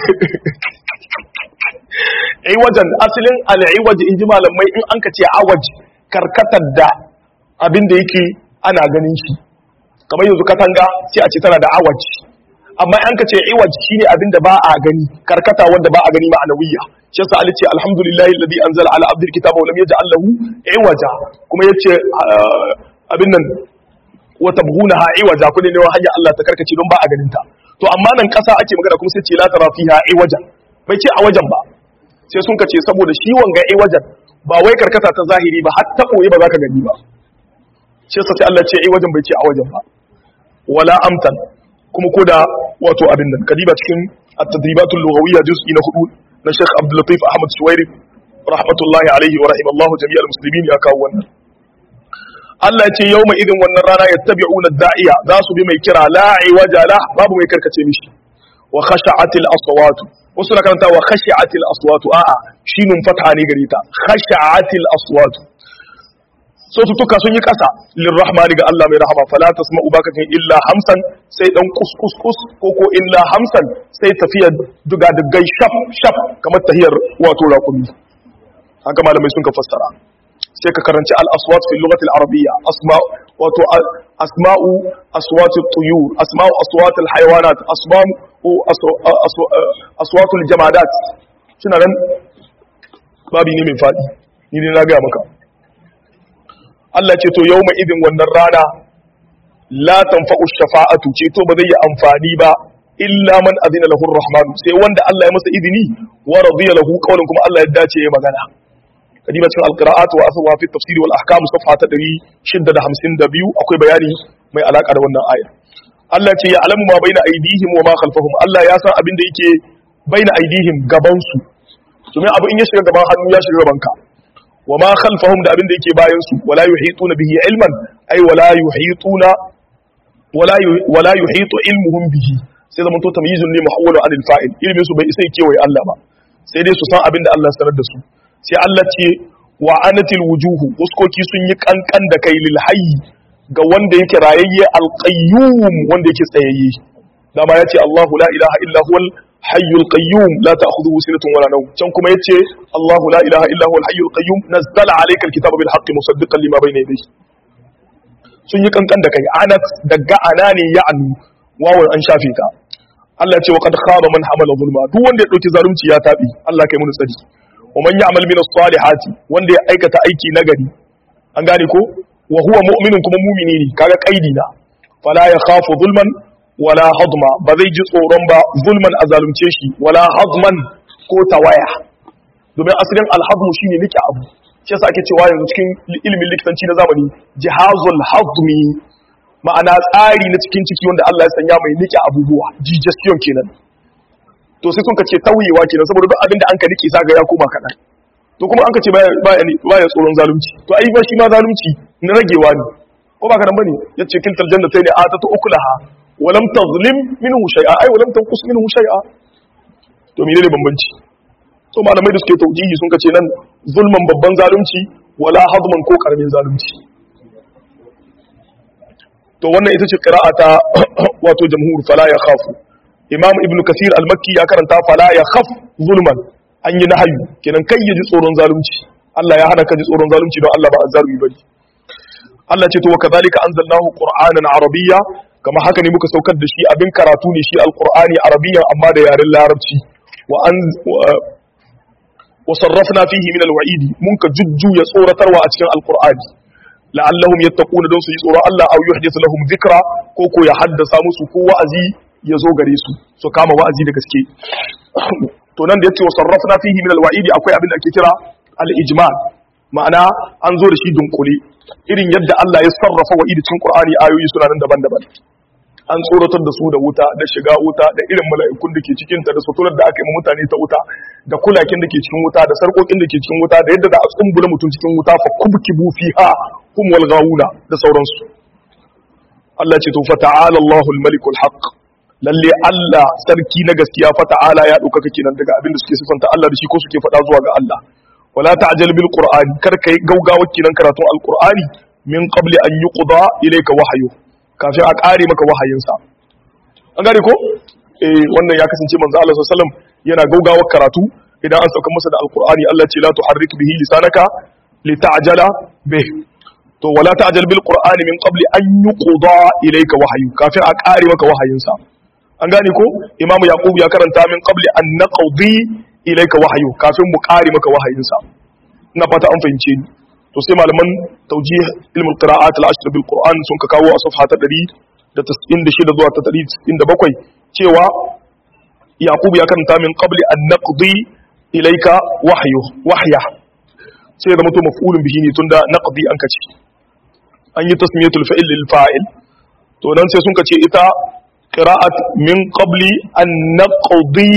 iwajan asalin al'iwaj in ji malamai in an ka ce awaj karkatar da abin da yake ana ganin shi kamar yanzu katanga sai a ce tana da awaj amma an ka ce iwaj shine abin da ba a gani karkata wanda ba a gani ma'anawiyya shi yasa Ali ce alhamdulillahi alladhi anzala ala abdil kitaba wa lam yaj'al lahu iwaja kuma yace abin nan wa tabghunaha iwaja kudi ne hanya Allah ta karkace don ba a ganin ta to amma nan kasa ake magana kuma sai ce la tara fiha iwaja bai ce a wajen ba sai sun kace saboda shi wanga ai wajen ba wai karkata ta zahiri ba har ta koyi ba za ka gani ba shi yasa sai Allah ce ai wajen bai ce a wajen ba wala amtan kuma ko da wato abin nan kadiba cikin at-tadribatul lughawiyya juz'i na hudu na Sheikh Abdul Latif Ahmad Suwairi rahmatullahi alaihi wa rahimallahu jami'al muslimin ya kawo wannan Allah ya ce yawma idin wannan rana yattabi'una da'iya za su bi mai kira la'i wajala babu mai karkace mishi wa khasha'atil aswatu wasu na karanta wa khashi'atil aswatu a'a shinun fatha ne gare ta khashi'atil aswatu sautuka sun yi kasa lirrahmani ga Allah mai rahama fala tasma'u bakatin illa hamsan sai dan kuskus kus ko ko illa hamsan sai tafiya duga dugai shaf shaf kamar tahiyar wato raqumi haka malamai sun ka fassara sai ka karanci al aswat fi lughati al arabiyya asma wato asma'u aswat at tuyur asma'u aswat al hayawanat asma'u aswatul jamadat suna nan babi ne mai faɗi ni ne na gaya maka Allah ce to yau mai idin wannan rana la tanfa'u shafa'atu ce to ba zai yi amfani ba illa man azina lahu rahman sai wanda Allah ya masa izini wa radiya lahu qawlan kuma Allah ya dace ya magana kadiba cikin alqira'at wa aswa fi tafsir wal ahkam safha ta 652 akwai bayani mai alaka da wannan aya Allah ce ya alamu ma baina aidihim wa ma khalfahum Allah ya san abin da yake baina aidihim gaban su domin abu in ya shiga gaban hannu ya shiga gaban ka wa ma khalfahum da abin da yake bayan su wala yuhituna bihi ilman ay wala yuhituna wala wala yuhitu ilmuhum bihi sai zaman to tamyizun ne muhawwalu anil fa'il ilmin su bai isa kewaye Allah ba sai dai su san abin da Allah ya sanar da su sai Allah ce wa anatil wujuhu uskoki sun yi kankan da kai lil hayy ga wanda yake rayayye alqayyum wanda yake tsayayye dama yace Allahu la ilaha illa huwal hayyul qayyum la ta'khudhuhu sinatun wala nawm can kuma yace Allahu la ilaha illa huwal hayyul qayyum nazzala alayka alkitaba bil haqqi musaddiqan lima bayna yadayhi sun yi kankan da kai anat daga ana ne ya anu wawan an shafe ta Allah ya ce wa qad khaba man hamala zulma duk wanda ya dauki zalunci ya tabi Allah kai mun tsari wa man ya'mal min as-salihati wanda ya aikata aiki nagari an gane ko wa huwa mu'minun kuma mu'mini ne kaga kaidi na fala ya khafu zulman wala hadma ba zai ji tsoron ba zulman a zalunce shi wala hadman ko tawaya domin asalin alhadmu shine nike abu shi yasa ake cewa yanzu cikin ilimin likitanci na zamani jihazul hadmi ma'ana tsari na cikin ciki wanda Allah ya sanya mai nike abubuwa digestion kenan to sai sun ce tauyewa kenan saboda duk abin da an ka nike zaga ya koma kaɗan to kuma an ka ce baya tsoron zalunci to ai ba shi ma zalunci na ragewa ne ko ba kanan bane yace kintal jannatayn atatu ukulaha wa lam tazlim minhu shay'a ai wa lam tanqus minhu shay'a to menene bambanci to malamai da suke taujihi sun kace nan zulman babban zalunci wala hadman ko karamin zalunci to wannan ita ce qira'ata wato jamhur fala ya khafu imam ibn kasir al-makki ya karanta fala ya khaf zulman an yi nahayu kenan kai ya ji tsoron zalunci Allah ya hana ka ji tsoron zalunci don Allah ba azzalumi bane Allah ce to wa kadhalika anzalnahu qur'anan arabiyya kama haka ne muka saukar da shi abin karatu ne shi alqur'ani arabiyyan amma da yaren larabci wa an wa sarrafna fihi min alwa'idi mun ka jujjuya tsoratarwa a cikin alqur'ani la'allahum yattaquna don su yi tsoron Allah aw yuhdithu lahum dhikra ko ko ya haddasa musu ko wa'azi ya zo gare su su kama wa'azi da gaske to nan da yace wa sarrafna fihi min alwa'idi akwai abin da ake kira al-ijmal ma'ana an zo da shi dunkule irin yadda Allah ya sarrafa wa'idi cikin Qur'ani ayoyi suna nan daban-daban an tsoratar da su da wuta da shiga wuta da irin mala'ikun da ke cikin ta da suturar da aka yi mutane ta wuta da kulakin da ke cikin wuta da sarkokin da ke cikin wuta da yadda za a tsumbula mutum cikin wuta fa kubkibu fiha hum wal gawuna da sauransu Allah ce to fa ta'ala Allahul malikul haqq lalle Allah sarki na gaskiya fa ta'ala ya dauka kenan daga abin da suke sifanta Allah da shi ko suke faɗa zuwa ga Allah wala ta'jal bil qur'ani kar kai gaugawa kenan karatun alqur'ani min qabli an yuqda ilayka wahyu kafin a kare maka wahayinsa an gane ko eh wannan ya kasance manzo Allah sallallahu alaihi wasallam yana gaugawar karatu idan an sauka masa da alqur'ani Allah ce la tuharrik bihi lisanaka lita'jala bih to wala ta'jal bil qur'ani min qabli an yuqda ilayka wahyu kafin a kare maka wahayinsa an gane ko imamu yaqub ya karanta min qabli an naqdi ilayka wahyu kafin mu kare maka wahayinsa ina fata an fahimce ni to sai malaman tawjih ilmul qira'at al-ashr bil qur'an sun ka kawo a safha ta 196 zuwa ta 197 cewa yaqub ya karanta min qabli an naqdi ilayka wahyu wahya sai da mutum maf'ulun bihi ne tunda naqdi an kace an yi tasmiyatul fa'il lil fa'il to nan sai sun kace ita qira'at min qabli an naqdi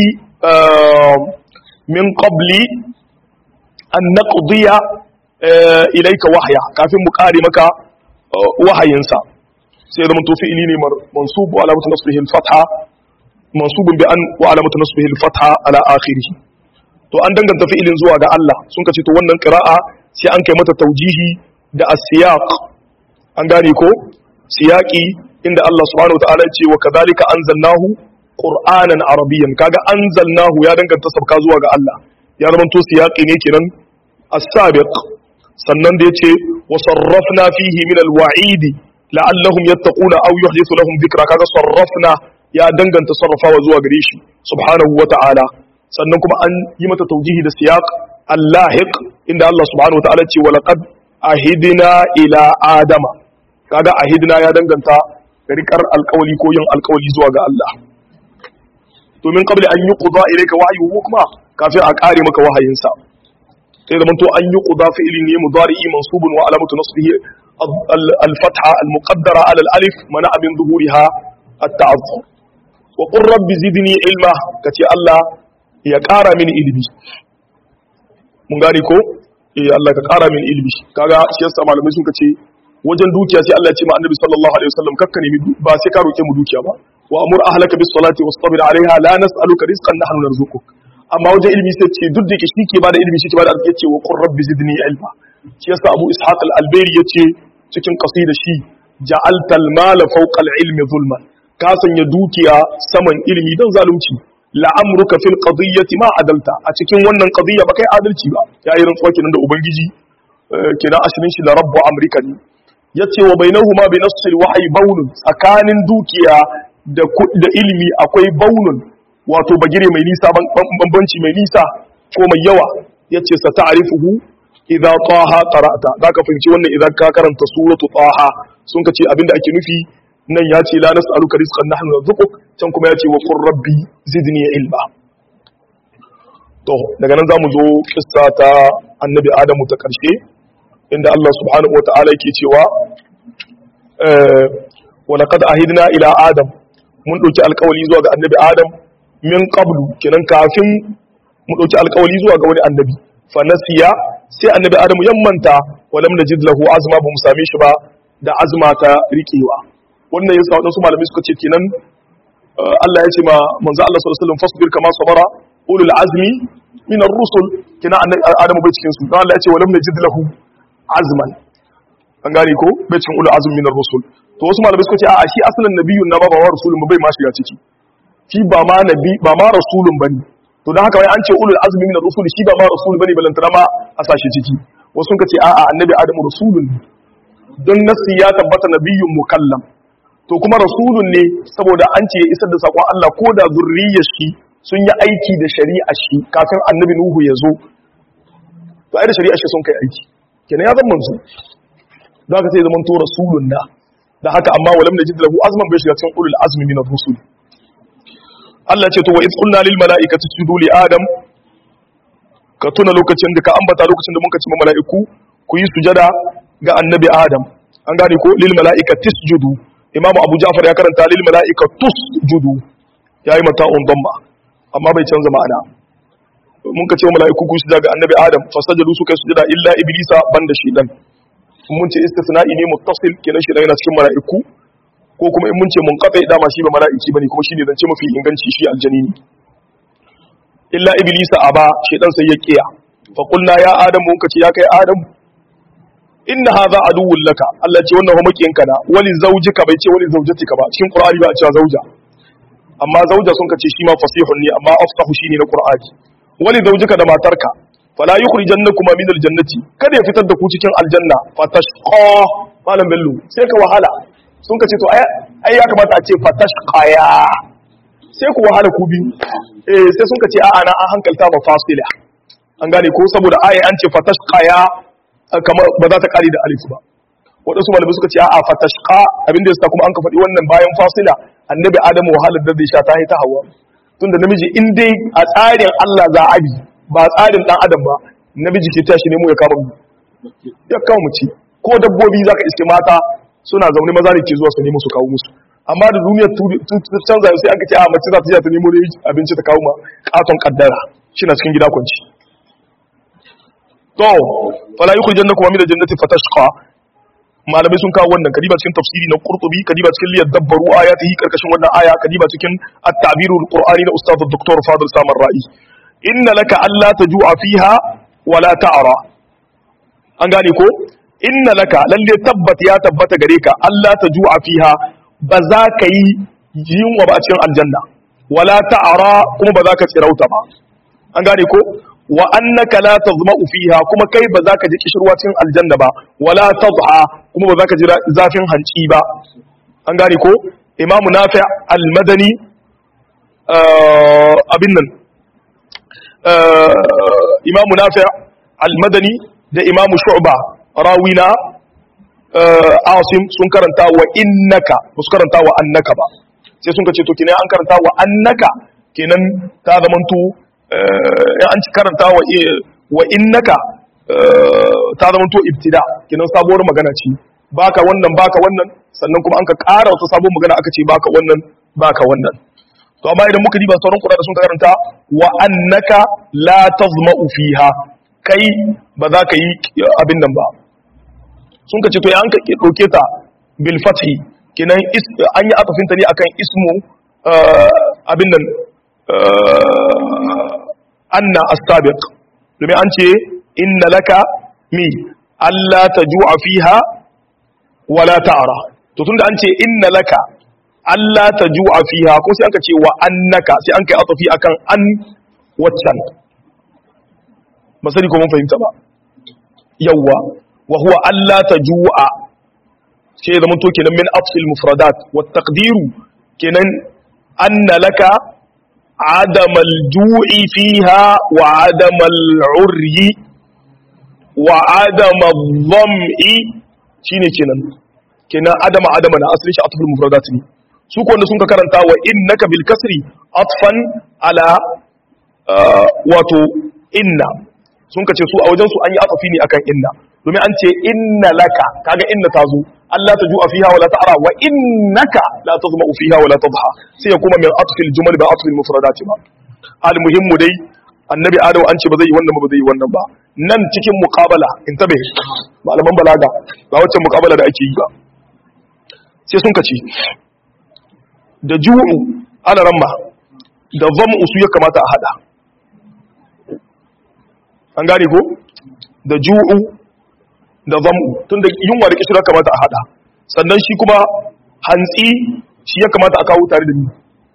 min qabli an naqdiya ilaika wahya kafin mu kare maka wahayinsa sai zama to fi'ili ne mansub wa alamatu nasbihi al-fatha mansubun bi an wa alamatu nasbihi al-fatha ala akhirih to an danganta fi'ilin zuwa ga Allah sun kace to wannan qira'a sai an kai mata taujihi da as-siyaq an gane ko siyaqi inda Allah subhanahu wa ta'ala ya ce wa kadhalika anzalnahu qur'anan arabiyyan kaga anzalnahu ya danganta sabka zuwa ga Allah ya zama to siyaqi ne kenan as-sabiq sannan da yace wa sarrafna fihi min al-wa'id la'allahum yattaquna aw yuhdithu lahum dhikra kaga sarrafna ya danganta sarrafawa zuwa gare shi subhanahu wa ta'ala sannan kuma an yi mata taujihi da siyaq al-lahiq inda Allah subhanahu wa ta'ala ce wa laqad ahidna ila adama kaga ahidna ya danganta rikar alkawali ko yin alkawali zuwa ga Allah domin qabli an yuqda ilayka wahyuhu kuma kafin a kare maka wahayinsa sai da manto an yuqda fi'li ne mudari'i mansubun wa alamatu nasbihi al-fatha al-muqaddara ala al-alif mana abin zuhuriha at-ta'azzur wa qur rabbi zidni ilma kace Allah ya kara mini ilimi mun gane ko eh Allah ka kara mini ilimi kaga shi yasa malamai sun kace wajen dukiya sai Allah ya ce ma annabi sallallahu alaihi wasallam kakka nemi ba sai ka roke mu dukiya ba wa amur ahlaka bis salati wastabir alaiha la nas'aluka rizqan nahnu narzuquk amma wajen ilimi sai ce duk da ke shi ke bada ilimi shi ke bada arziki yace wa qur rabbi zidni ilma shi yasa abu ishaq al-albayri yace cikin qasida shi ja'alta al-mala fawqa al-ilmi zulman ka sanya dukiya saman ilimi dan zalunci la'amruka fil qadiyyati ma adalta a cikin wannan qadiyya ba kai adalci ba yayi rantsuwa kenan da ubangiji kenan ashirin shi la rabbu amrika ne yace wa bainahuma bi nassil wahyi bawnun tsakanin dukiya da da ilimi akwai baunun wato bagire mai nisa bambanci mai nisa ko mai yawa yace sa ta'rifuhu idza taha qara'ta zaka fahimci wannan idan ka karanta suratu taha sun kace abinda ake nufi nan ya ce la nas'aluka rizqan nahnu narzuquk can kuma ya ce wa qur rabbi zidni ilma to daga nan zamu zo kissa ta annabi adamu ta karshe inda Allah subhanahu wataala yake cewa wa laqad ahidna ila adam mun dauki alƙawari zuwa ga annabi adam min qablu kenan kafin mu dauki alƙawari zuwa ga wani annabi fa nasiya sai annabi adamu yammanta wa lam najid lahu azma ba mu same shi ba da azma ta riƙewa wannan yasa wadansu malamai suka ce kenan Allah ya ce ma manzo Allah sallallahu alaihi wasallam fasbir kama sabara ulul azmi min ar-rusul kina annabi Adamu bai cikin su dan Allah ya ce walam najid lahu azman an gane ko bai cikin ulul azmi min ar-rusul to wasu malamai suka ce a shi asalin nabiyyun na ba ba rasulun bai ma shiga ciki shi ba ma nabi ba ma rasulun bane to dan haka wai an ce ulul azmi min ar-rusul shi ba ma rasul bane balantana ma a sashi ciki wasu sun ce a'a annabi Adamu rasulun don nasi ya tabbata nabiyyun mukallam to kuma rasulun ne saboda an ce ya isar da sakon Allah ko da zurriyar shi sun yi aiki da shari'a shi kafin annabi Nuhu ya zo to ai da shari'a shi sun kai aiki kenan ya zama manzo za ka sai zaman to rasulun na da haka amma walam najid lahu azman bai shiga cikin ulul azmi min ar-rusul Allah ce to wa iz qulna lil mala'ikati isjudu li adam ka tuna lokacin da ka ambata lokacin da muka ce ma mala'iku ku yi sujada ga annabi adam an gane ko lil mala'ikati isjudu imamu abu ja'far ya karanta lil mala'ika tusjudu yayi mata'un damma amma bai canza ma'ana mun ka ce mala'iku ku sujada ga annabi adam fasajadu suka yi sujada illa iblisa banda shi dan mun ce istisna'i ne muttasil kenan shi yana cikin mala'iku ko kuma in mun ce munqati dama shi ba mala'iki bane kuma shine zance mafi inganci shi aljani ne illa iblisa aba shi dan sai ya kiya fa qulna ya adam mun ka ce ya kai adam inna hadha aduwwun laka Allah ce wannan homakinka na wali zaujika bai ce wali zaujatika ba cikin qur'ani ba a cewa zauja amma zauja sun kace shi ma fasihun ne amma afsahu shine na qur'ani wali zaujika da matarka fala yukhrijannakuma min aljannati kada ya fitar da ku cikin aljanna fatashqa malam bello sai ka wahala sun kace to ai ya kamata a ce fatashqaya sai ku wahala ku bi eh sai sun kace a'a na an hankalta ba fasila an gane ko saboda aya an ce fatashqaya kamar ba za ta kare da alif ba waɗansu malamai suka ce a'a fatashqa abinda yasa kuma an ka faɗi wannan bayan fasila annabi adamu wahalar da zai sha ta ta hawa tunda namiji in dai a tsarin Allah za a bi ba tsarin dan adam ba namiji ke tashi nemo ya kama mu ya kama mu ci ko dabbobi zaka iske mata suna zaune maza ne ke zuwa su nemo su kawo musu amma da duniyar canza sai an ka ce a mace za ta je ta nemo abinci ta kawo ma katon kaddara shi na cikin gida kwanci to fala yukhrijannakum min al-jannati fatashqa malamai sun kawo wannan kadiba cikin tafsiri na qurtubi kadiba cikin liyad dabbaru ayatihi karkashin wannan aya kadiba cikin at-ta'birul qur'ani na ustad dr fadil samar ra'i inna laka alla tajua fiha wala ta'ra an gane ko inna laka lalle tabbat ya tabbata gare ka alla tajua fiha ba za ka yi yunwa ba a cikin aljanna wala ta'ra kuma ba za ka tsirauta ba an gane ko wa annaka la tazma'u fiha kuma kai ba za ka ji kishirwa cikin aljanna ba wala tadha kuma ba za ka ji zafin hanci ba an gane ko imamu nafi al-madani abin nan imamu nafi al-madani da imamu shu'ba rawina asim sun karanta wa innaka ba su karanta wa annaka ba sai sun ka ce to kenan an karanta wa annaka kenan ta zamanto in an ci karanta wa innaka ta zama to ibtida kinan sabuwar magana ce baka wannan baka wannan sannan kuma an ka ƙara wata sabuwar magana aka ce baka wannan baka wannan to amma idan muka diba sauran kuɗaɗe sun karanta wa annaka la tazma'u fiha kai ba za ka yi abin nan ba sun ka ce to ya an ka ɗauke ta bil fathi kinan an yi atafinta ne akan ismu abin nan anna as-sabiq domin an ce inna laka mi alla tajua fiha wala ta'ra to tunda an ce inna laka alla tajua fiha ko sai aka ce wa annaka sai an kai atafi akan an waccan masali ko mun fahimta ba yawwa wa huwa alla tajua sai zaman to kenan min afsil mufradat wa taqdiru kenan anna laka adamal ju'i fiha wa adamal uryi wa adamal dham'i shine kenan kenan adama adama na asali shi atful mufradat ne su ko wanda sun ka karanta wa innaka bil kasri atfan ala wato inna sun ka ce su a wajen su an yi atafi ne akan inna domin an ce inna laka kaga inna ta zo Allah ta ju'a fiha wala ta'ara wa innaka la tazma'u fiha wala tadha sai ya kuma min atfil jumal ba atfil mufradat ba al muhimmu dai annabi adam an ce ba zai yi wannan ba zai yi wannan ba nan cikin muqabala intabe malaman balaga ba wacce muqabala da ake yi ba sai sun kace da ju'u ana ramma da zam'u su ya kamata a hada an gane ko da ju'u da zam'u tun da yunwa da kishira kamata a hada sannan shi kuma hantsi shi ya kamata a kawo tare da ni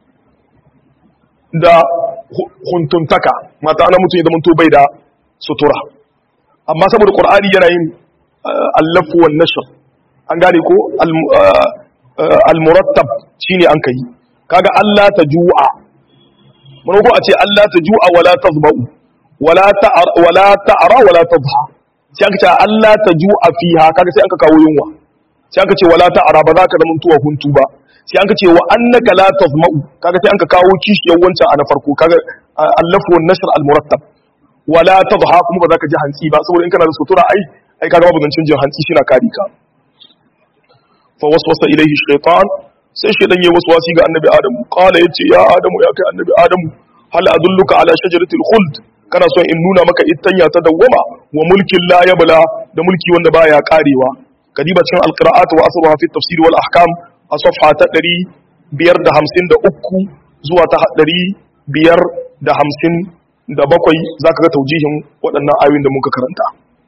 da huntuntaka mata ana mutum ya zama to bai da sutura amma saboda qur'ani yana yin allafu wan nashr an gane ko al-murattab shine an kai kaga Allah ta ju'a mun ko a ce Allah ta ju'a wala tazba'u wala ta'ar wala ta'ra wala tadha sai aka ce Allah ta ju'a fiha kaga sai aka kawo yunwa sai aka ce wala ta'ra ba za ka zama tuwa huntu ba sai aka ce wa annaka la tazma'u kaga sai aka kawo kishiyar wancan a na farko kaga allafu wan nashr al-murattab wala tadha kuma ba za ka ji hantsi ba saboda in kana da sutura ai ai kaga babu zancin jin hantsi shi na kari ka fa waswasa ilaihi shaytan sai shaytan yayi waswasi ga annabi adamu qala yace ya adamu ya kai annabi adamu hal adulluka ala shajaratil khuld kana son in nuna maka ittanya ta dawwama wa mulkin la yabla da mulki wanda baya karewa kadiba cikin alqira'at wa asruha fi tafsir wal ahkam a safha ta 553 zuwa ta 557 zaka ga taujihin waɗannan ayoyin da muka karanta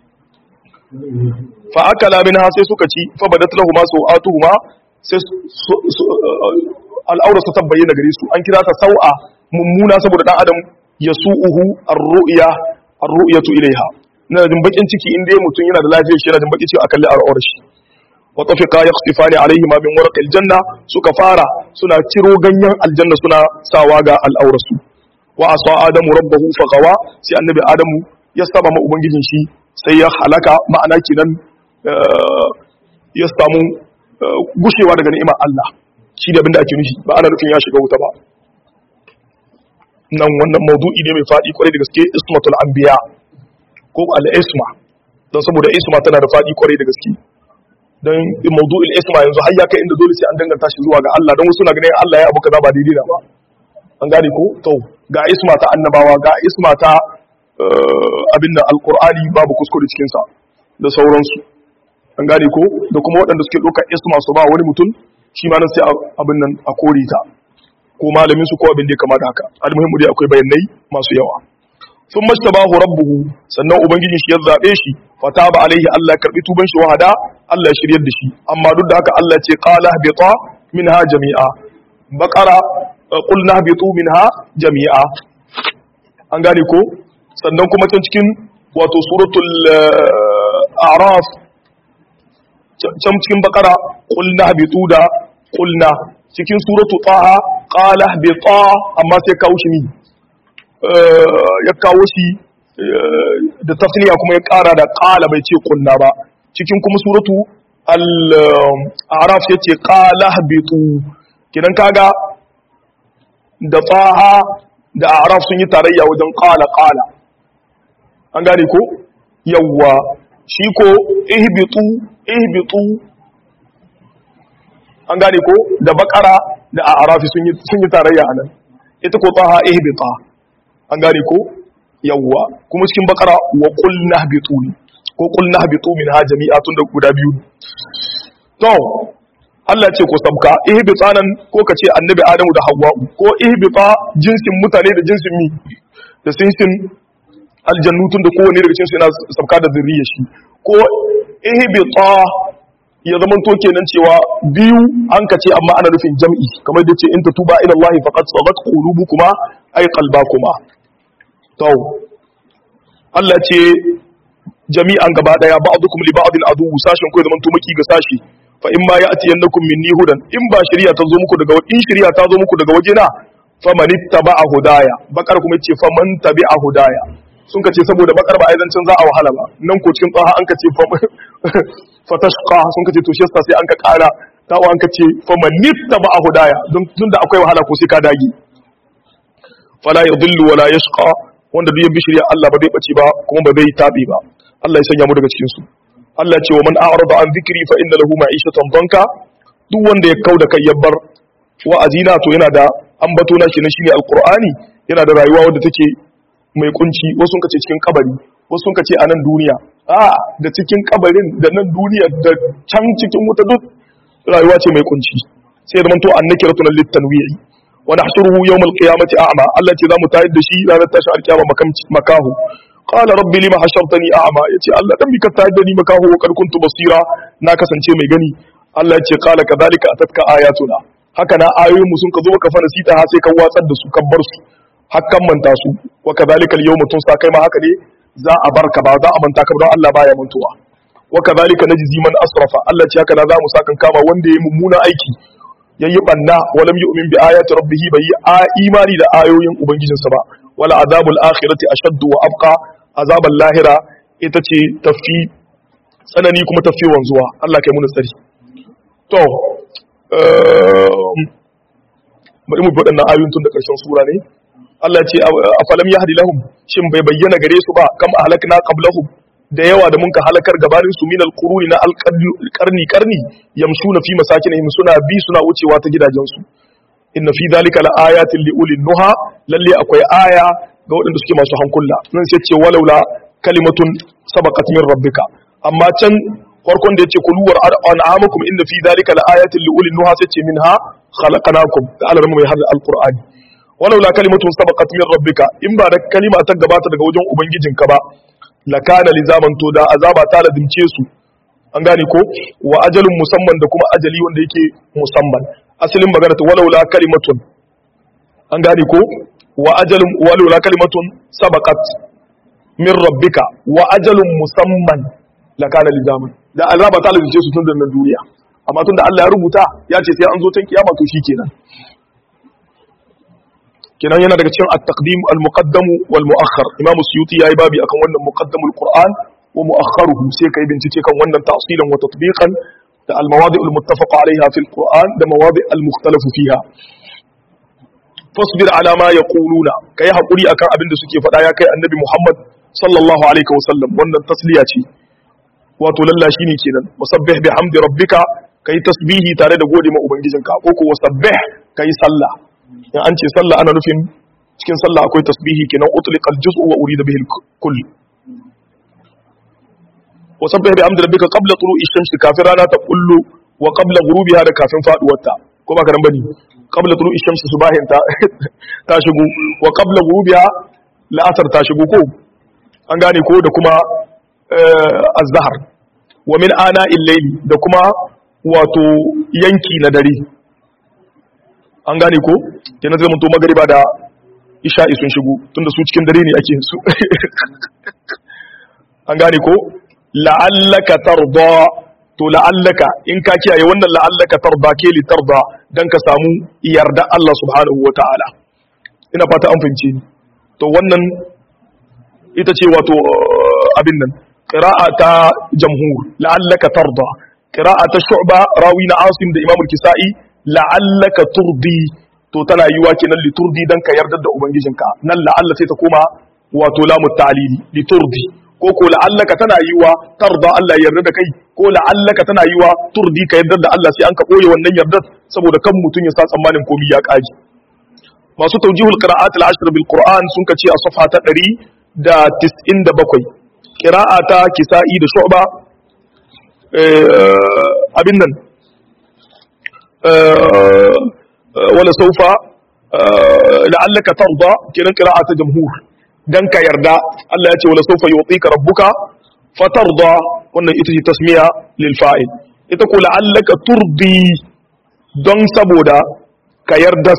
fa akala minha sai suka ci fa badat lahumu sawatuhuma sai al'aura su tabbayyana gare su an kira ta sau'a mummuna saboda dan adam yasu'uhu ar-ru'ya ar-ru'yatu ilaiha ina jin bakin ciki in dai mutum yana da lafiyar shi yana jin bakin ciki a kalli al'aurar shi wa tafiqa yaqtifani alaihi ma min warqil janna suka fara suna ciro ganyen aljanna suna sawa ga al'aurar su wa asa adamu rabbahu faqawa sai annabi adamu ya saba ma ubangijin shi sai ya halaka ma'ana kenan ya samu gushewa daga ni'imar Allah shi da abinda ake nufi ba ana nufin ya shiga wuta ba nan wannan maudu'i ne mai faɗi kwarai da gaske ismatul anbiya ko al-isma don saboda isma tana da faɗi kwarai da gaske don maudu'il isma yanzu har ya kai inda dole sai an danganta shi zuwa ga Allah don wasu na ganin Allah ya abu kaza ba daidai na ba an gane ko to ga isma ta annabawa ga isma ta abin da alqur'ani babu kuskure cikin sa da sauransu an gane ko da kuma waɗanda suke ɗaukar isma su ba wani mutum shi ma nan sai abin nan a kore ta ko malamin su ko abin da ya kama da haka almuhimmu dai akwai bayanai masu yawa sun mashtabahu rabbuhu sannan ubangiji shi ya zabe shi fataba alaihi Allah karbi tuban shi wahada Allah ya shiryar da shi amma duk da haka Allah ce qala habita minha jami'a baqara qulna habitu minha jami'a an gane ko sannan kuma can cikin wato suratul a'raf can cikin baqara qulna habitu da qulna cikin suratu taha qala habita amma sai kawo shi ni ya kawo shi da tasniya kuma ya kara da qala bai ce qulna ba cikin kuma suratu al-araf yace qala habitu kidan kaga da taha da araf sun yi tarayya wajen qala qala an gane ko yawwa shi ko ihbitu ihbitu an gane ko da bakara da arafi sun yi sun yi tarayya anan ita ko taha ihbita an gane ko yawwa kuma cikin bakara wa qul nahbitu ko qul nahbitu minha jami'atun da guda biyu to Allah ce ko sabka ihbita nan ko kace annabi Adamu da Hawwa ko ihbita jinsin mutane da jinsin mi da sinsin aljannutun da kowane daga cikin su yana sabka da zuriyar shi ko ihbita ya zama to kenan cewa biyu an kace amma ana nufin jam'i kamar da ce in tatuba ila Allah faqad sadat qulubukuma ay qalbakuma to Allah ce jami'an gaba daya ba'dukum li ba'din adu sashin ko zaman to maki ga sashi fa in ma ya'tiyannakum minni hudan in ba shari'a ta zo muku daga in shari'a ta zo muku daga wajena faman ittaba'a hudaya bakar kuma yace faman tabi'a hudaya sun kace saboda bakar ba aizancin za a wahala ba nan ko cikin tsaha an kace fatashqa sun kace to shi yasa sai an ka kara tawo an kace faman ittaba'a hudaya don tunda akwai wahala ko sai ka dage fala yadhillu wala yashqa wanda duk ya bi shari'a Allah ba zai bace ba kuma ba zai tabi ba Allah ya sanya mu daga cikin su Allah ya ce wa man a'rada an dhikri fa inna lahu ma'ishatan danka duk wanda ya kauda kai ya bar wa'azina to yana da ambato na kenan shine alqur'ani yana da rayuwa wadda take mai kunci wasu kace cikin kabari wasu kace a nan duniya a da cikin kabarin da nan duniya da can cikin wuta duk rayuwa ce mai kunci sai da manto annakiratu lil tanwi'i wa nahshuruhu yawm al-qiyamati a'ma Allah ce zamu tayar da shi ranar tashi alkiyama makahu qala rabbi lima hashartani a'ma yace Allah dan bika tayar da ni makahu wa kad kuntu basira na kasance mai gani Allah yace qala kadhalika atatka ayatuna haka na ayoyin mu sun ka zo ka fara sita ha sai ka watsar da su ka bar su hakan manta su wa kadhalika al-yawma tunsa kai ma haka ne za a barka ba za a manta ka don Allah baya mantuwa wa kadhalika najzi man asrafa Allah ce haka na za mu sakan kama wanda yayi mummuna aiki yayi banna walam yu'min bi ayati rabbih bai a imani da ayoyin ubangijinsa ba wala azabul akhirati ashaddu wa abqa azabul lahira ita ce tafi tsanani kuma tafi wanzuwa Allah kai mu tsari to bari mu bi waɗannan ayoyin tun da ƙarshen sura ne Allah ce a falam yahdi lahum shin bai bayyana gare su ba kam ahlakna qablahum da yawa da munka halakar gabanin su minal quruni na alqarni qarni yamshuna fi masakinihim suna bi suna wucewa ta gidajensu inna fi dhalika laayatin liulil nuha lalle akwai aya ga waɗanda suke masu hankula nan sai ce walaula kalimatun sabaqat min rabbika amma can farkon da yace kuluwar an'amakum inna fi dhalika laayatin liulil nuha sai ce minha khalaqnakum da alamu mai hadda alqur'ani walaula kalimatun sabaqat min rabbika in ba da kalima ta gabata daga wajen ubangijinka ba lakana lizaman to da azaba ta lazimce su an gane ko wa ajalun musamman da kuma ajali wanda yake musamman asalin magana ta walaula kalimatun an gane ko wa ajalun walaula kalimatun sabaqat min rabbika wa ajalun musamman lakana lizaman da azaba ta lazimce su tun da nan duniya amma tun da Allah ya rubuta ya ce sai an zo tan kiyama to shikenan kenan yana daga cikin at-taqdim al-muqaddam wal mu'akhkhar imam suyuti yayi babi akan wannan muqaddamul qur'an wa mu'akhkharuhu sai kai bincike kan wannan ta'silan wa tatbiqan da al-mawadi' al-muttafaq alayha fi al-qur'an da mawadi' al-mukhtalafu fiha fasbir ala ma yaquluna kai hakuri akan abin da suke faɗa ya kai annabi muhammad sallallahu alaihi wasallam wannan tasliya ce wato lalla shine kenan wasabbih bihamdi rabbika kai tasbihi tare da gode ma ubangijinka ko ko wasabbih kai sallah in an ce sallah ana nufin cikin sallah akwai tasbihi kenan utliqa al-juz'u wa urida bihi al-kull wa sabbih bi amdi rabbika qabla tulu'i shamsi kafin rana ta kullu wa qabla ghurubiha da kafin faduwarta ko ba ka nan bane qabla tulu'i shamsi subahin ta ta shigo wa qabla ghurubiha la'asar ta shigo ko an gane ko da kuma az-zahr wa min ana il-layli da kuma wato yanki na dare an gane ko kenan zai mutu magariba da isha'i sun shigo tunda su cikin dare ne ake su an gane ko la'allaka tarda to la'allaka in ka kiyaye wannan la'allaka tarda ke li tarda dan ka samu yarda Allah subhanahu wata'ala ina fata an fahimce ni to wannan ita ce wato abin nan qira'a ta jamhur la'allaka tarda qira'a ta shu'ba rawi na asim da imam al-kisa'i la'allaka turdi to tana yiwa kenan li turdi dan ka yarda da ubangijinka nan la'alla sai ta koma wato lamu ta'lili li turdi ko ko la'allaka tana yiwa tarda Allah yarda da kai ko la'allaka tana yiwa turdi ka yarda da Allah sai an ka boye wannan yardar saboda kan mutun ya sa tsammanin komai ya kaji masu tawjihul qira'at al-ashr bil qur'an sun kace a safha ta 197 qira'a ta kisa'i da shu'ba abin nan wala saufa la'allaka tarda kiran qira'ata jamhur dan ka yarda Allah ya ce wala saufa yu'tika rabbuka fatarda wannan ita ce tasmiya lil fa'il ita ko la'allaka turdi don saboda ka yarda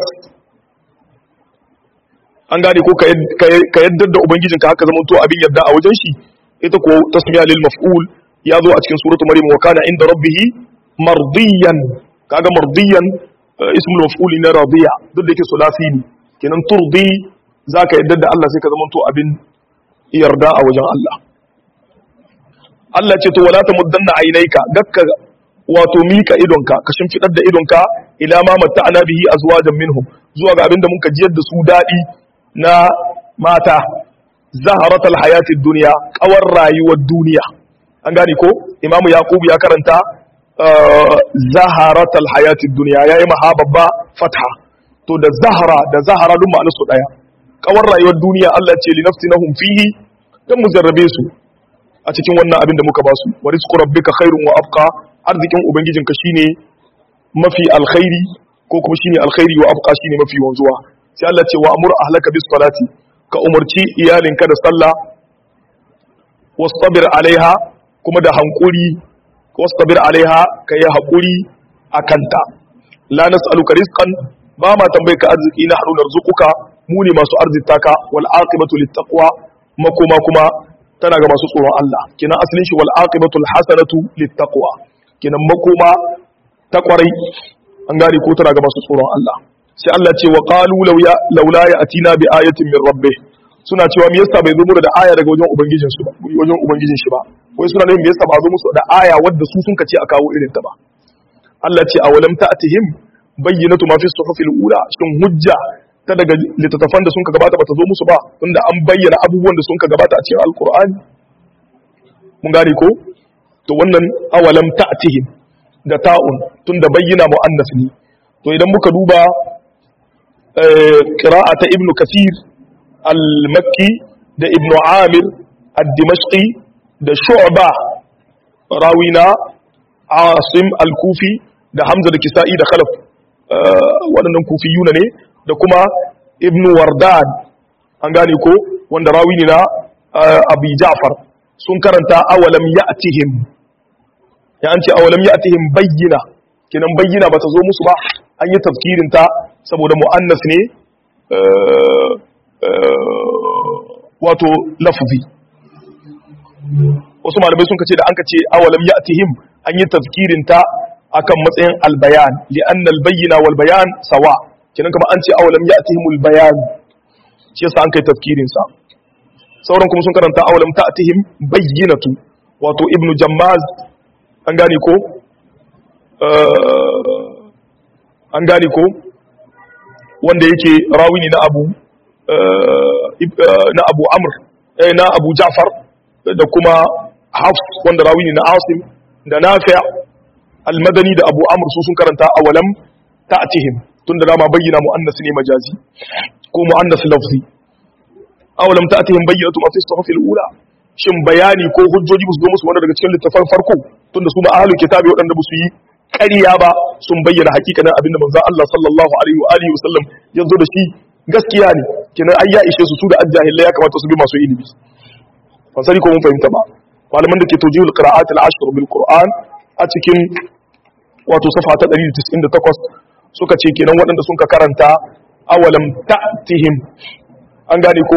an gane ko ka yarda da ubangijinka haka zaman to abin yarda a wajen shi ita ko tasmiya lil maf'ul ya zo a cikin suratul maryam wa kana inda rabbihi mardiyan kaga mardiyan ismul maf'uli na radiya duk da yake sulasi ne kenan turdi zaka yadda da Allah sai ka zama to abin yarda a wajen Allah Allah ce to wala tamuddanna ainaika gakka wato mika idonka ka shimfidar da idonka ila ma matta'ana bihi azwajan minhum zuwa ga abinda muka jiyar da su dadi na mata zaharatal hayatid dunya kawar rayuwar duniya an gane ko imamu yaqub ya karanta zaharatal hayatid dunya yayi maha babba fatha to da zahara da zahara duk ma'anar su daya kawar rayuwar duniya Allah ce li nafsinahum fihi dan mu jarrabe su a cikin wannan abin da muka ba su wa rizqu rabbika khairun wa abqa arzikin ubangijinka shine mafi alkhairi ko kuma shine alkhairi wa abqa shine mafi wanzuwa sai Allah ce wa amur ahlaka bis salati ka umarci iyalinka da sallah wastabir alaiha kuma da hankuri wastabir alaiha ka yi hakuri akanta la nas'aluka rizqan ba ma tambaye ka arziki na harunar zukuka mu ne masu arzita ka wal aqibatu littaqwa makoma kuma tana ga masu tsoron Allah kenan asalin shi wal aqibatu al hasanatu littaqwa kenan makoma ta kwarai an gane ko tana ga masu tsoron Allah sai Allah ce wa qalu law ya laula ya'tina bi ayatin min rabbih suna cewa me yasa bai zo musu da aya daga wajen ubangijin su ba wajen ubangijin shi ba wai suna nufin me yasa ba zo musu da aya wadda su sun kace a kawo irin ta ba Allah ce awalam ta'tihim bayyinatu ma fi suhufil ula shin hujja ta daga littattafan da sun ka gabata bata zo musu ba tunda an bayyana abubuwan da sun ka gabata a cikin alqur'ani mun gane ko to wannan awalam ta'tihim da ta'un tunda bayyana muannas ne to idan muka duba qira'ata ibnu kathir al-makki da ibnu amir ad-dimashqi da shu'ba rawina asim al-kufi da hamza da kisa'i da khalaf waɗannan kufiyuna ne da kuma ibnu wardan an gane ko wanda rawi ne na abu ja'far sun karanta awalam ya'tihim ya an ce awalam ya'tihim bayyina kenan bayyina ba ta zo musu ba an yi tafkirin ta saboda mu'annas ne wato lafzi wasu malamai sun kace da an kace awalam ya'tihim an yi tafkirin ta akan matsayin albayan li'anna albayyina wal bayan sawa kenan kuma an ce awalam ya'tihim albayan shi yasa an kai tafkirin sa sauran kuma sun karanta awalam ta'tihim bayyinatu wato ibnu jammaz an gane ko an gane ko wanda yake rawi ne na abu na abu amr na abu ja'far da kuma hafs wanda rawi ne na asim da nafi' almadani da abu amr su sun karanta awalam ta'tihim tunda dama bayyana muannas ne majazi ko muannas lafzi awalam ta'tihim bayyinatu ma fi suhufil ula shin bayani ko hujjoji ba su zo musu wanda daga cikin littafan farko tunda su ma ahlul kitabi waɗanda ba su yi ƙarya ba sun bayyana hakikanin abinda manzo Allah sallallahu alaihi wa alihi wasallam ya zo da shi gaskiya ne kenan ai ya ishe su su da ajjahilai ya kamata su bi masu ilimi ban sani ko mun fahimta ba malaman da ke tawjihul qira'at al-ashr bil qur'an a cikin wato safa ta 198 suka ce kenan waɗanda sun ka karanta awalam ta'tihim an gane ko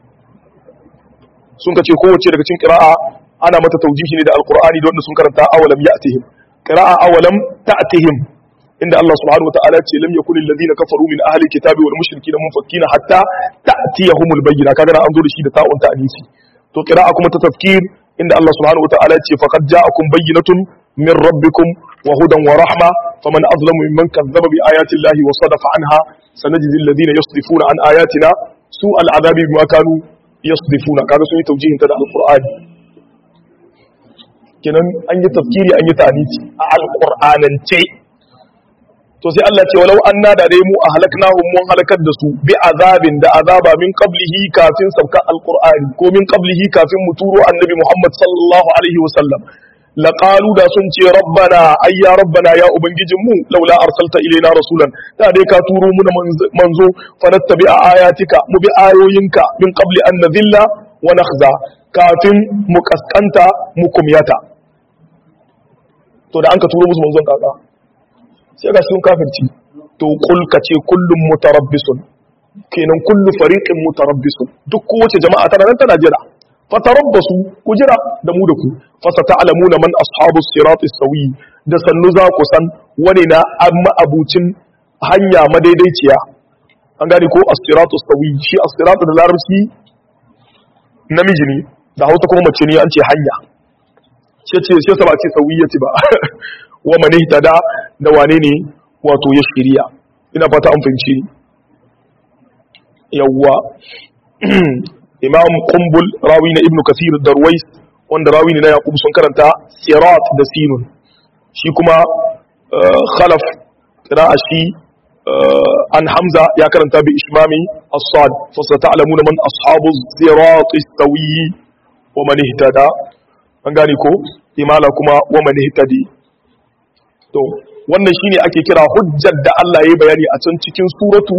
sun ka ce kowace daga cikin qira'a ana mata tawjihi ne da alqur'ani da wanda sun karanta awalam ya'tihim qira'a awalam ta'tihim inda Allah subhanahu wa ta'ala ce lam yakun alladhina kafaru min ahli kitabi wal mushrikina munfakkina hatta ta'tiyahumul bayyina kaga an zo da shi da ta'un ta'anisi to qira'a kuma ta tafkir inda Allah subhanahu wa ta'ala ce faqad ja'akum bayyinatun min rabbikum wa hudan wa rahma faman azlamu mimman kazzaba bi ayati llahi wa sadafa anha sanajzi alladhina yasdifuna an ayatina su al'adabi bima kanu yasdifuna kaga sun yi tawjihin ta da alqur'ani kenan an yi tafkiri an yi ta'anisi a alqur'anance to sai Allah ce walau anna da dai mu ahlaknahum mun halakar da su bi azabin da azaba min qablihi kafin sabka alqur'ani ko min qablihi kafin mu turo annabi Muhammad sallallahu alaihi wasallam laqalu da sun ce rabbana ay ya rabbana ya ubangijin mu laula arsalta ilaina rasulan da dai ka turo mu da manzo fanattabi ayatika mu bi ayoyinka min qabli an nadhilla wa nakhza kafin mu kaskanta mu kumyata to da an ka turo musu manzon kaka sai ga sun kafirci to kul ka ce kullum mutarabbisun kenan kullu fariqin mutarabbisun duk kowace jama'a tana nan tana jira fatarabbasu ku jira da mu da ku fasata'lamuna man ashabus sirati sawi da sannu za ku san wani na amma abucin hanya madaidaiciya an gane ko as-siratu sawi shi as-siratu da larabci namiji ne da hausa kuma mace ne an ce hanya ce ce sai sa ba ce sawiyati ba wa man ihtada da wane ne wato ya shiriya ina fata an fahimci ni yawwa imam kumbul rawi na ibnu kathir darwais wanda rawi ne na yaqub sun karanta sirat da sinun shi kuma khalaf qira'a shi an hamza ya karanta bi ishmami as-sad fa sata'lamuna man ashabu sirat istawi wa man ihtada an gane ko imala kuma wa man ihtadi to wannan shine ake kira hujjar da Allah ya bayani a can cikin suratu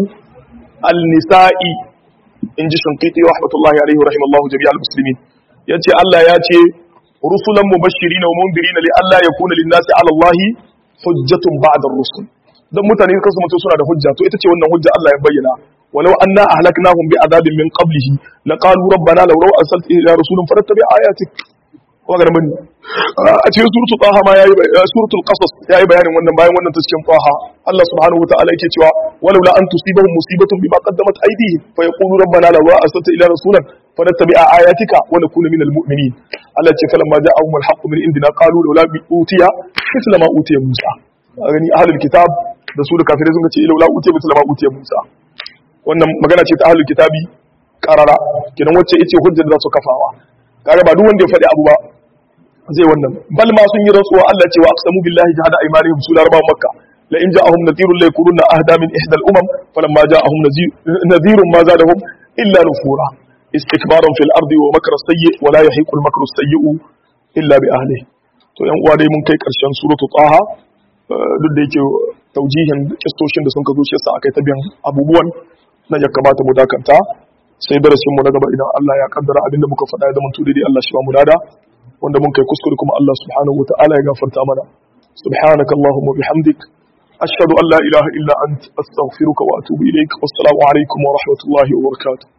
al-nisa'i in ji shunkiti wa rahmatullahi alaihi wa rahimallahu jami'al muslimin yace Allah ya ce rusulan mubashirin wa mundirin li alla yakuna lin-nasi 'ala Allah hujjatun ba'da ar-rusul dan mutane kasu mutu suna da hujja to ita ce wannan hujja Allah ya bayyana walau anna ahlaknahum bi adabin min qablihi laqalu rabbana law law arsalta ila rasulin farattabi ayatik ko ga mun a cikin suratul taha ma yayi suratul qasas yayi bayanin wannan bayan wannan ta cikin taha Allah subhanahu wa ta'ala yake cewa walau la an tusibahum musibatun bima qaddamat aydihim fa yaqulu rabbana law arsalta ila rasulin fanattabi ayatika wa nakuna minal mu'minin Allah ce falamma ja'ahum al-haqqu min indina qalu law la utiya mithla ma utiya Musa gani ahlul kitab da su da kafirai sun ce law la utiya mithla ma utiya Musa wannan magana ce ta ahlul kitabi karara kidan wacce yace hujjar da su kafawa kaga ba duk wanda ya faɗi abu ba zai wannan bal ma sun yi rantsuwa Allah ce wa aqsamu billahi jahada aymanihim su larba makka la in ja'ahum nadhirun la yakununa ahda min ihda al-umam falamma ja'ahum nadhirun ma zadahum illa nufura istikbaran fil ardi wa makra sayyi wa la yahiqu al-makru sayyi illa bi ahlihi to yan uwa dai mun kai karshen suratu taha duk da yake taujihin kistoshin da sun ka zo shi yasa akai ta biyan abubuwan na ya kamata mu dakanta sai darasin mu na gaba idan Allah ya kaddara abinda muka faɗa ya zama daidai Allah shi ba mu dada wanda mun kai kuskure kuma Allah subhanahu wa ta'ala ya gafarta mana subhanaka allahumma bihamdik ashhadu an la ilaha illa ant astaghfiruka wa atubu ilaik wassalamu alaikum wa rahmatullahi wa barakatuh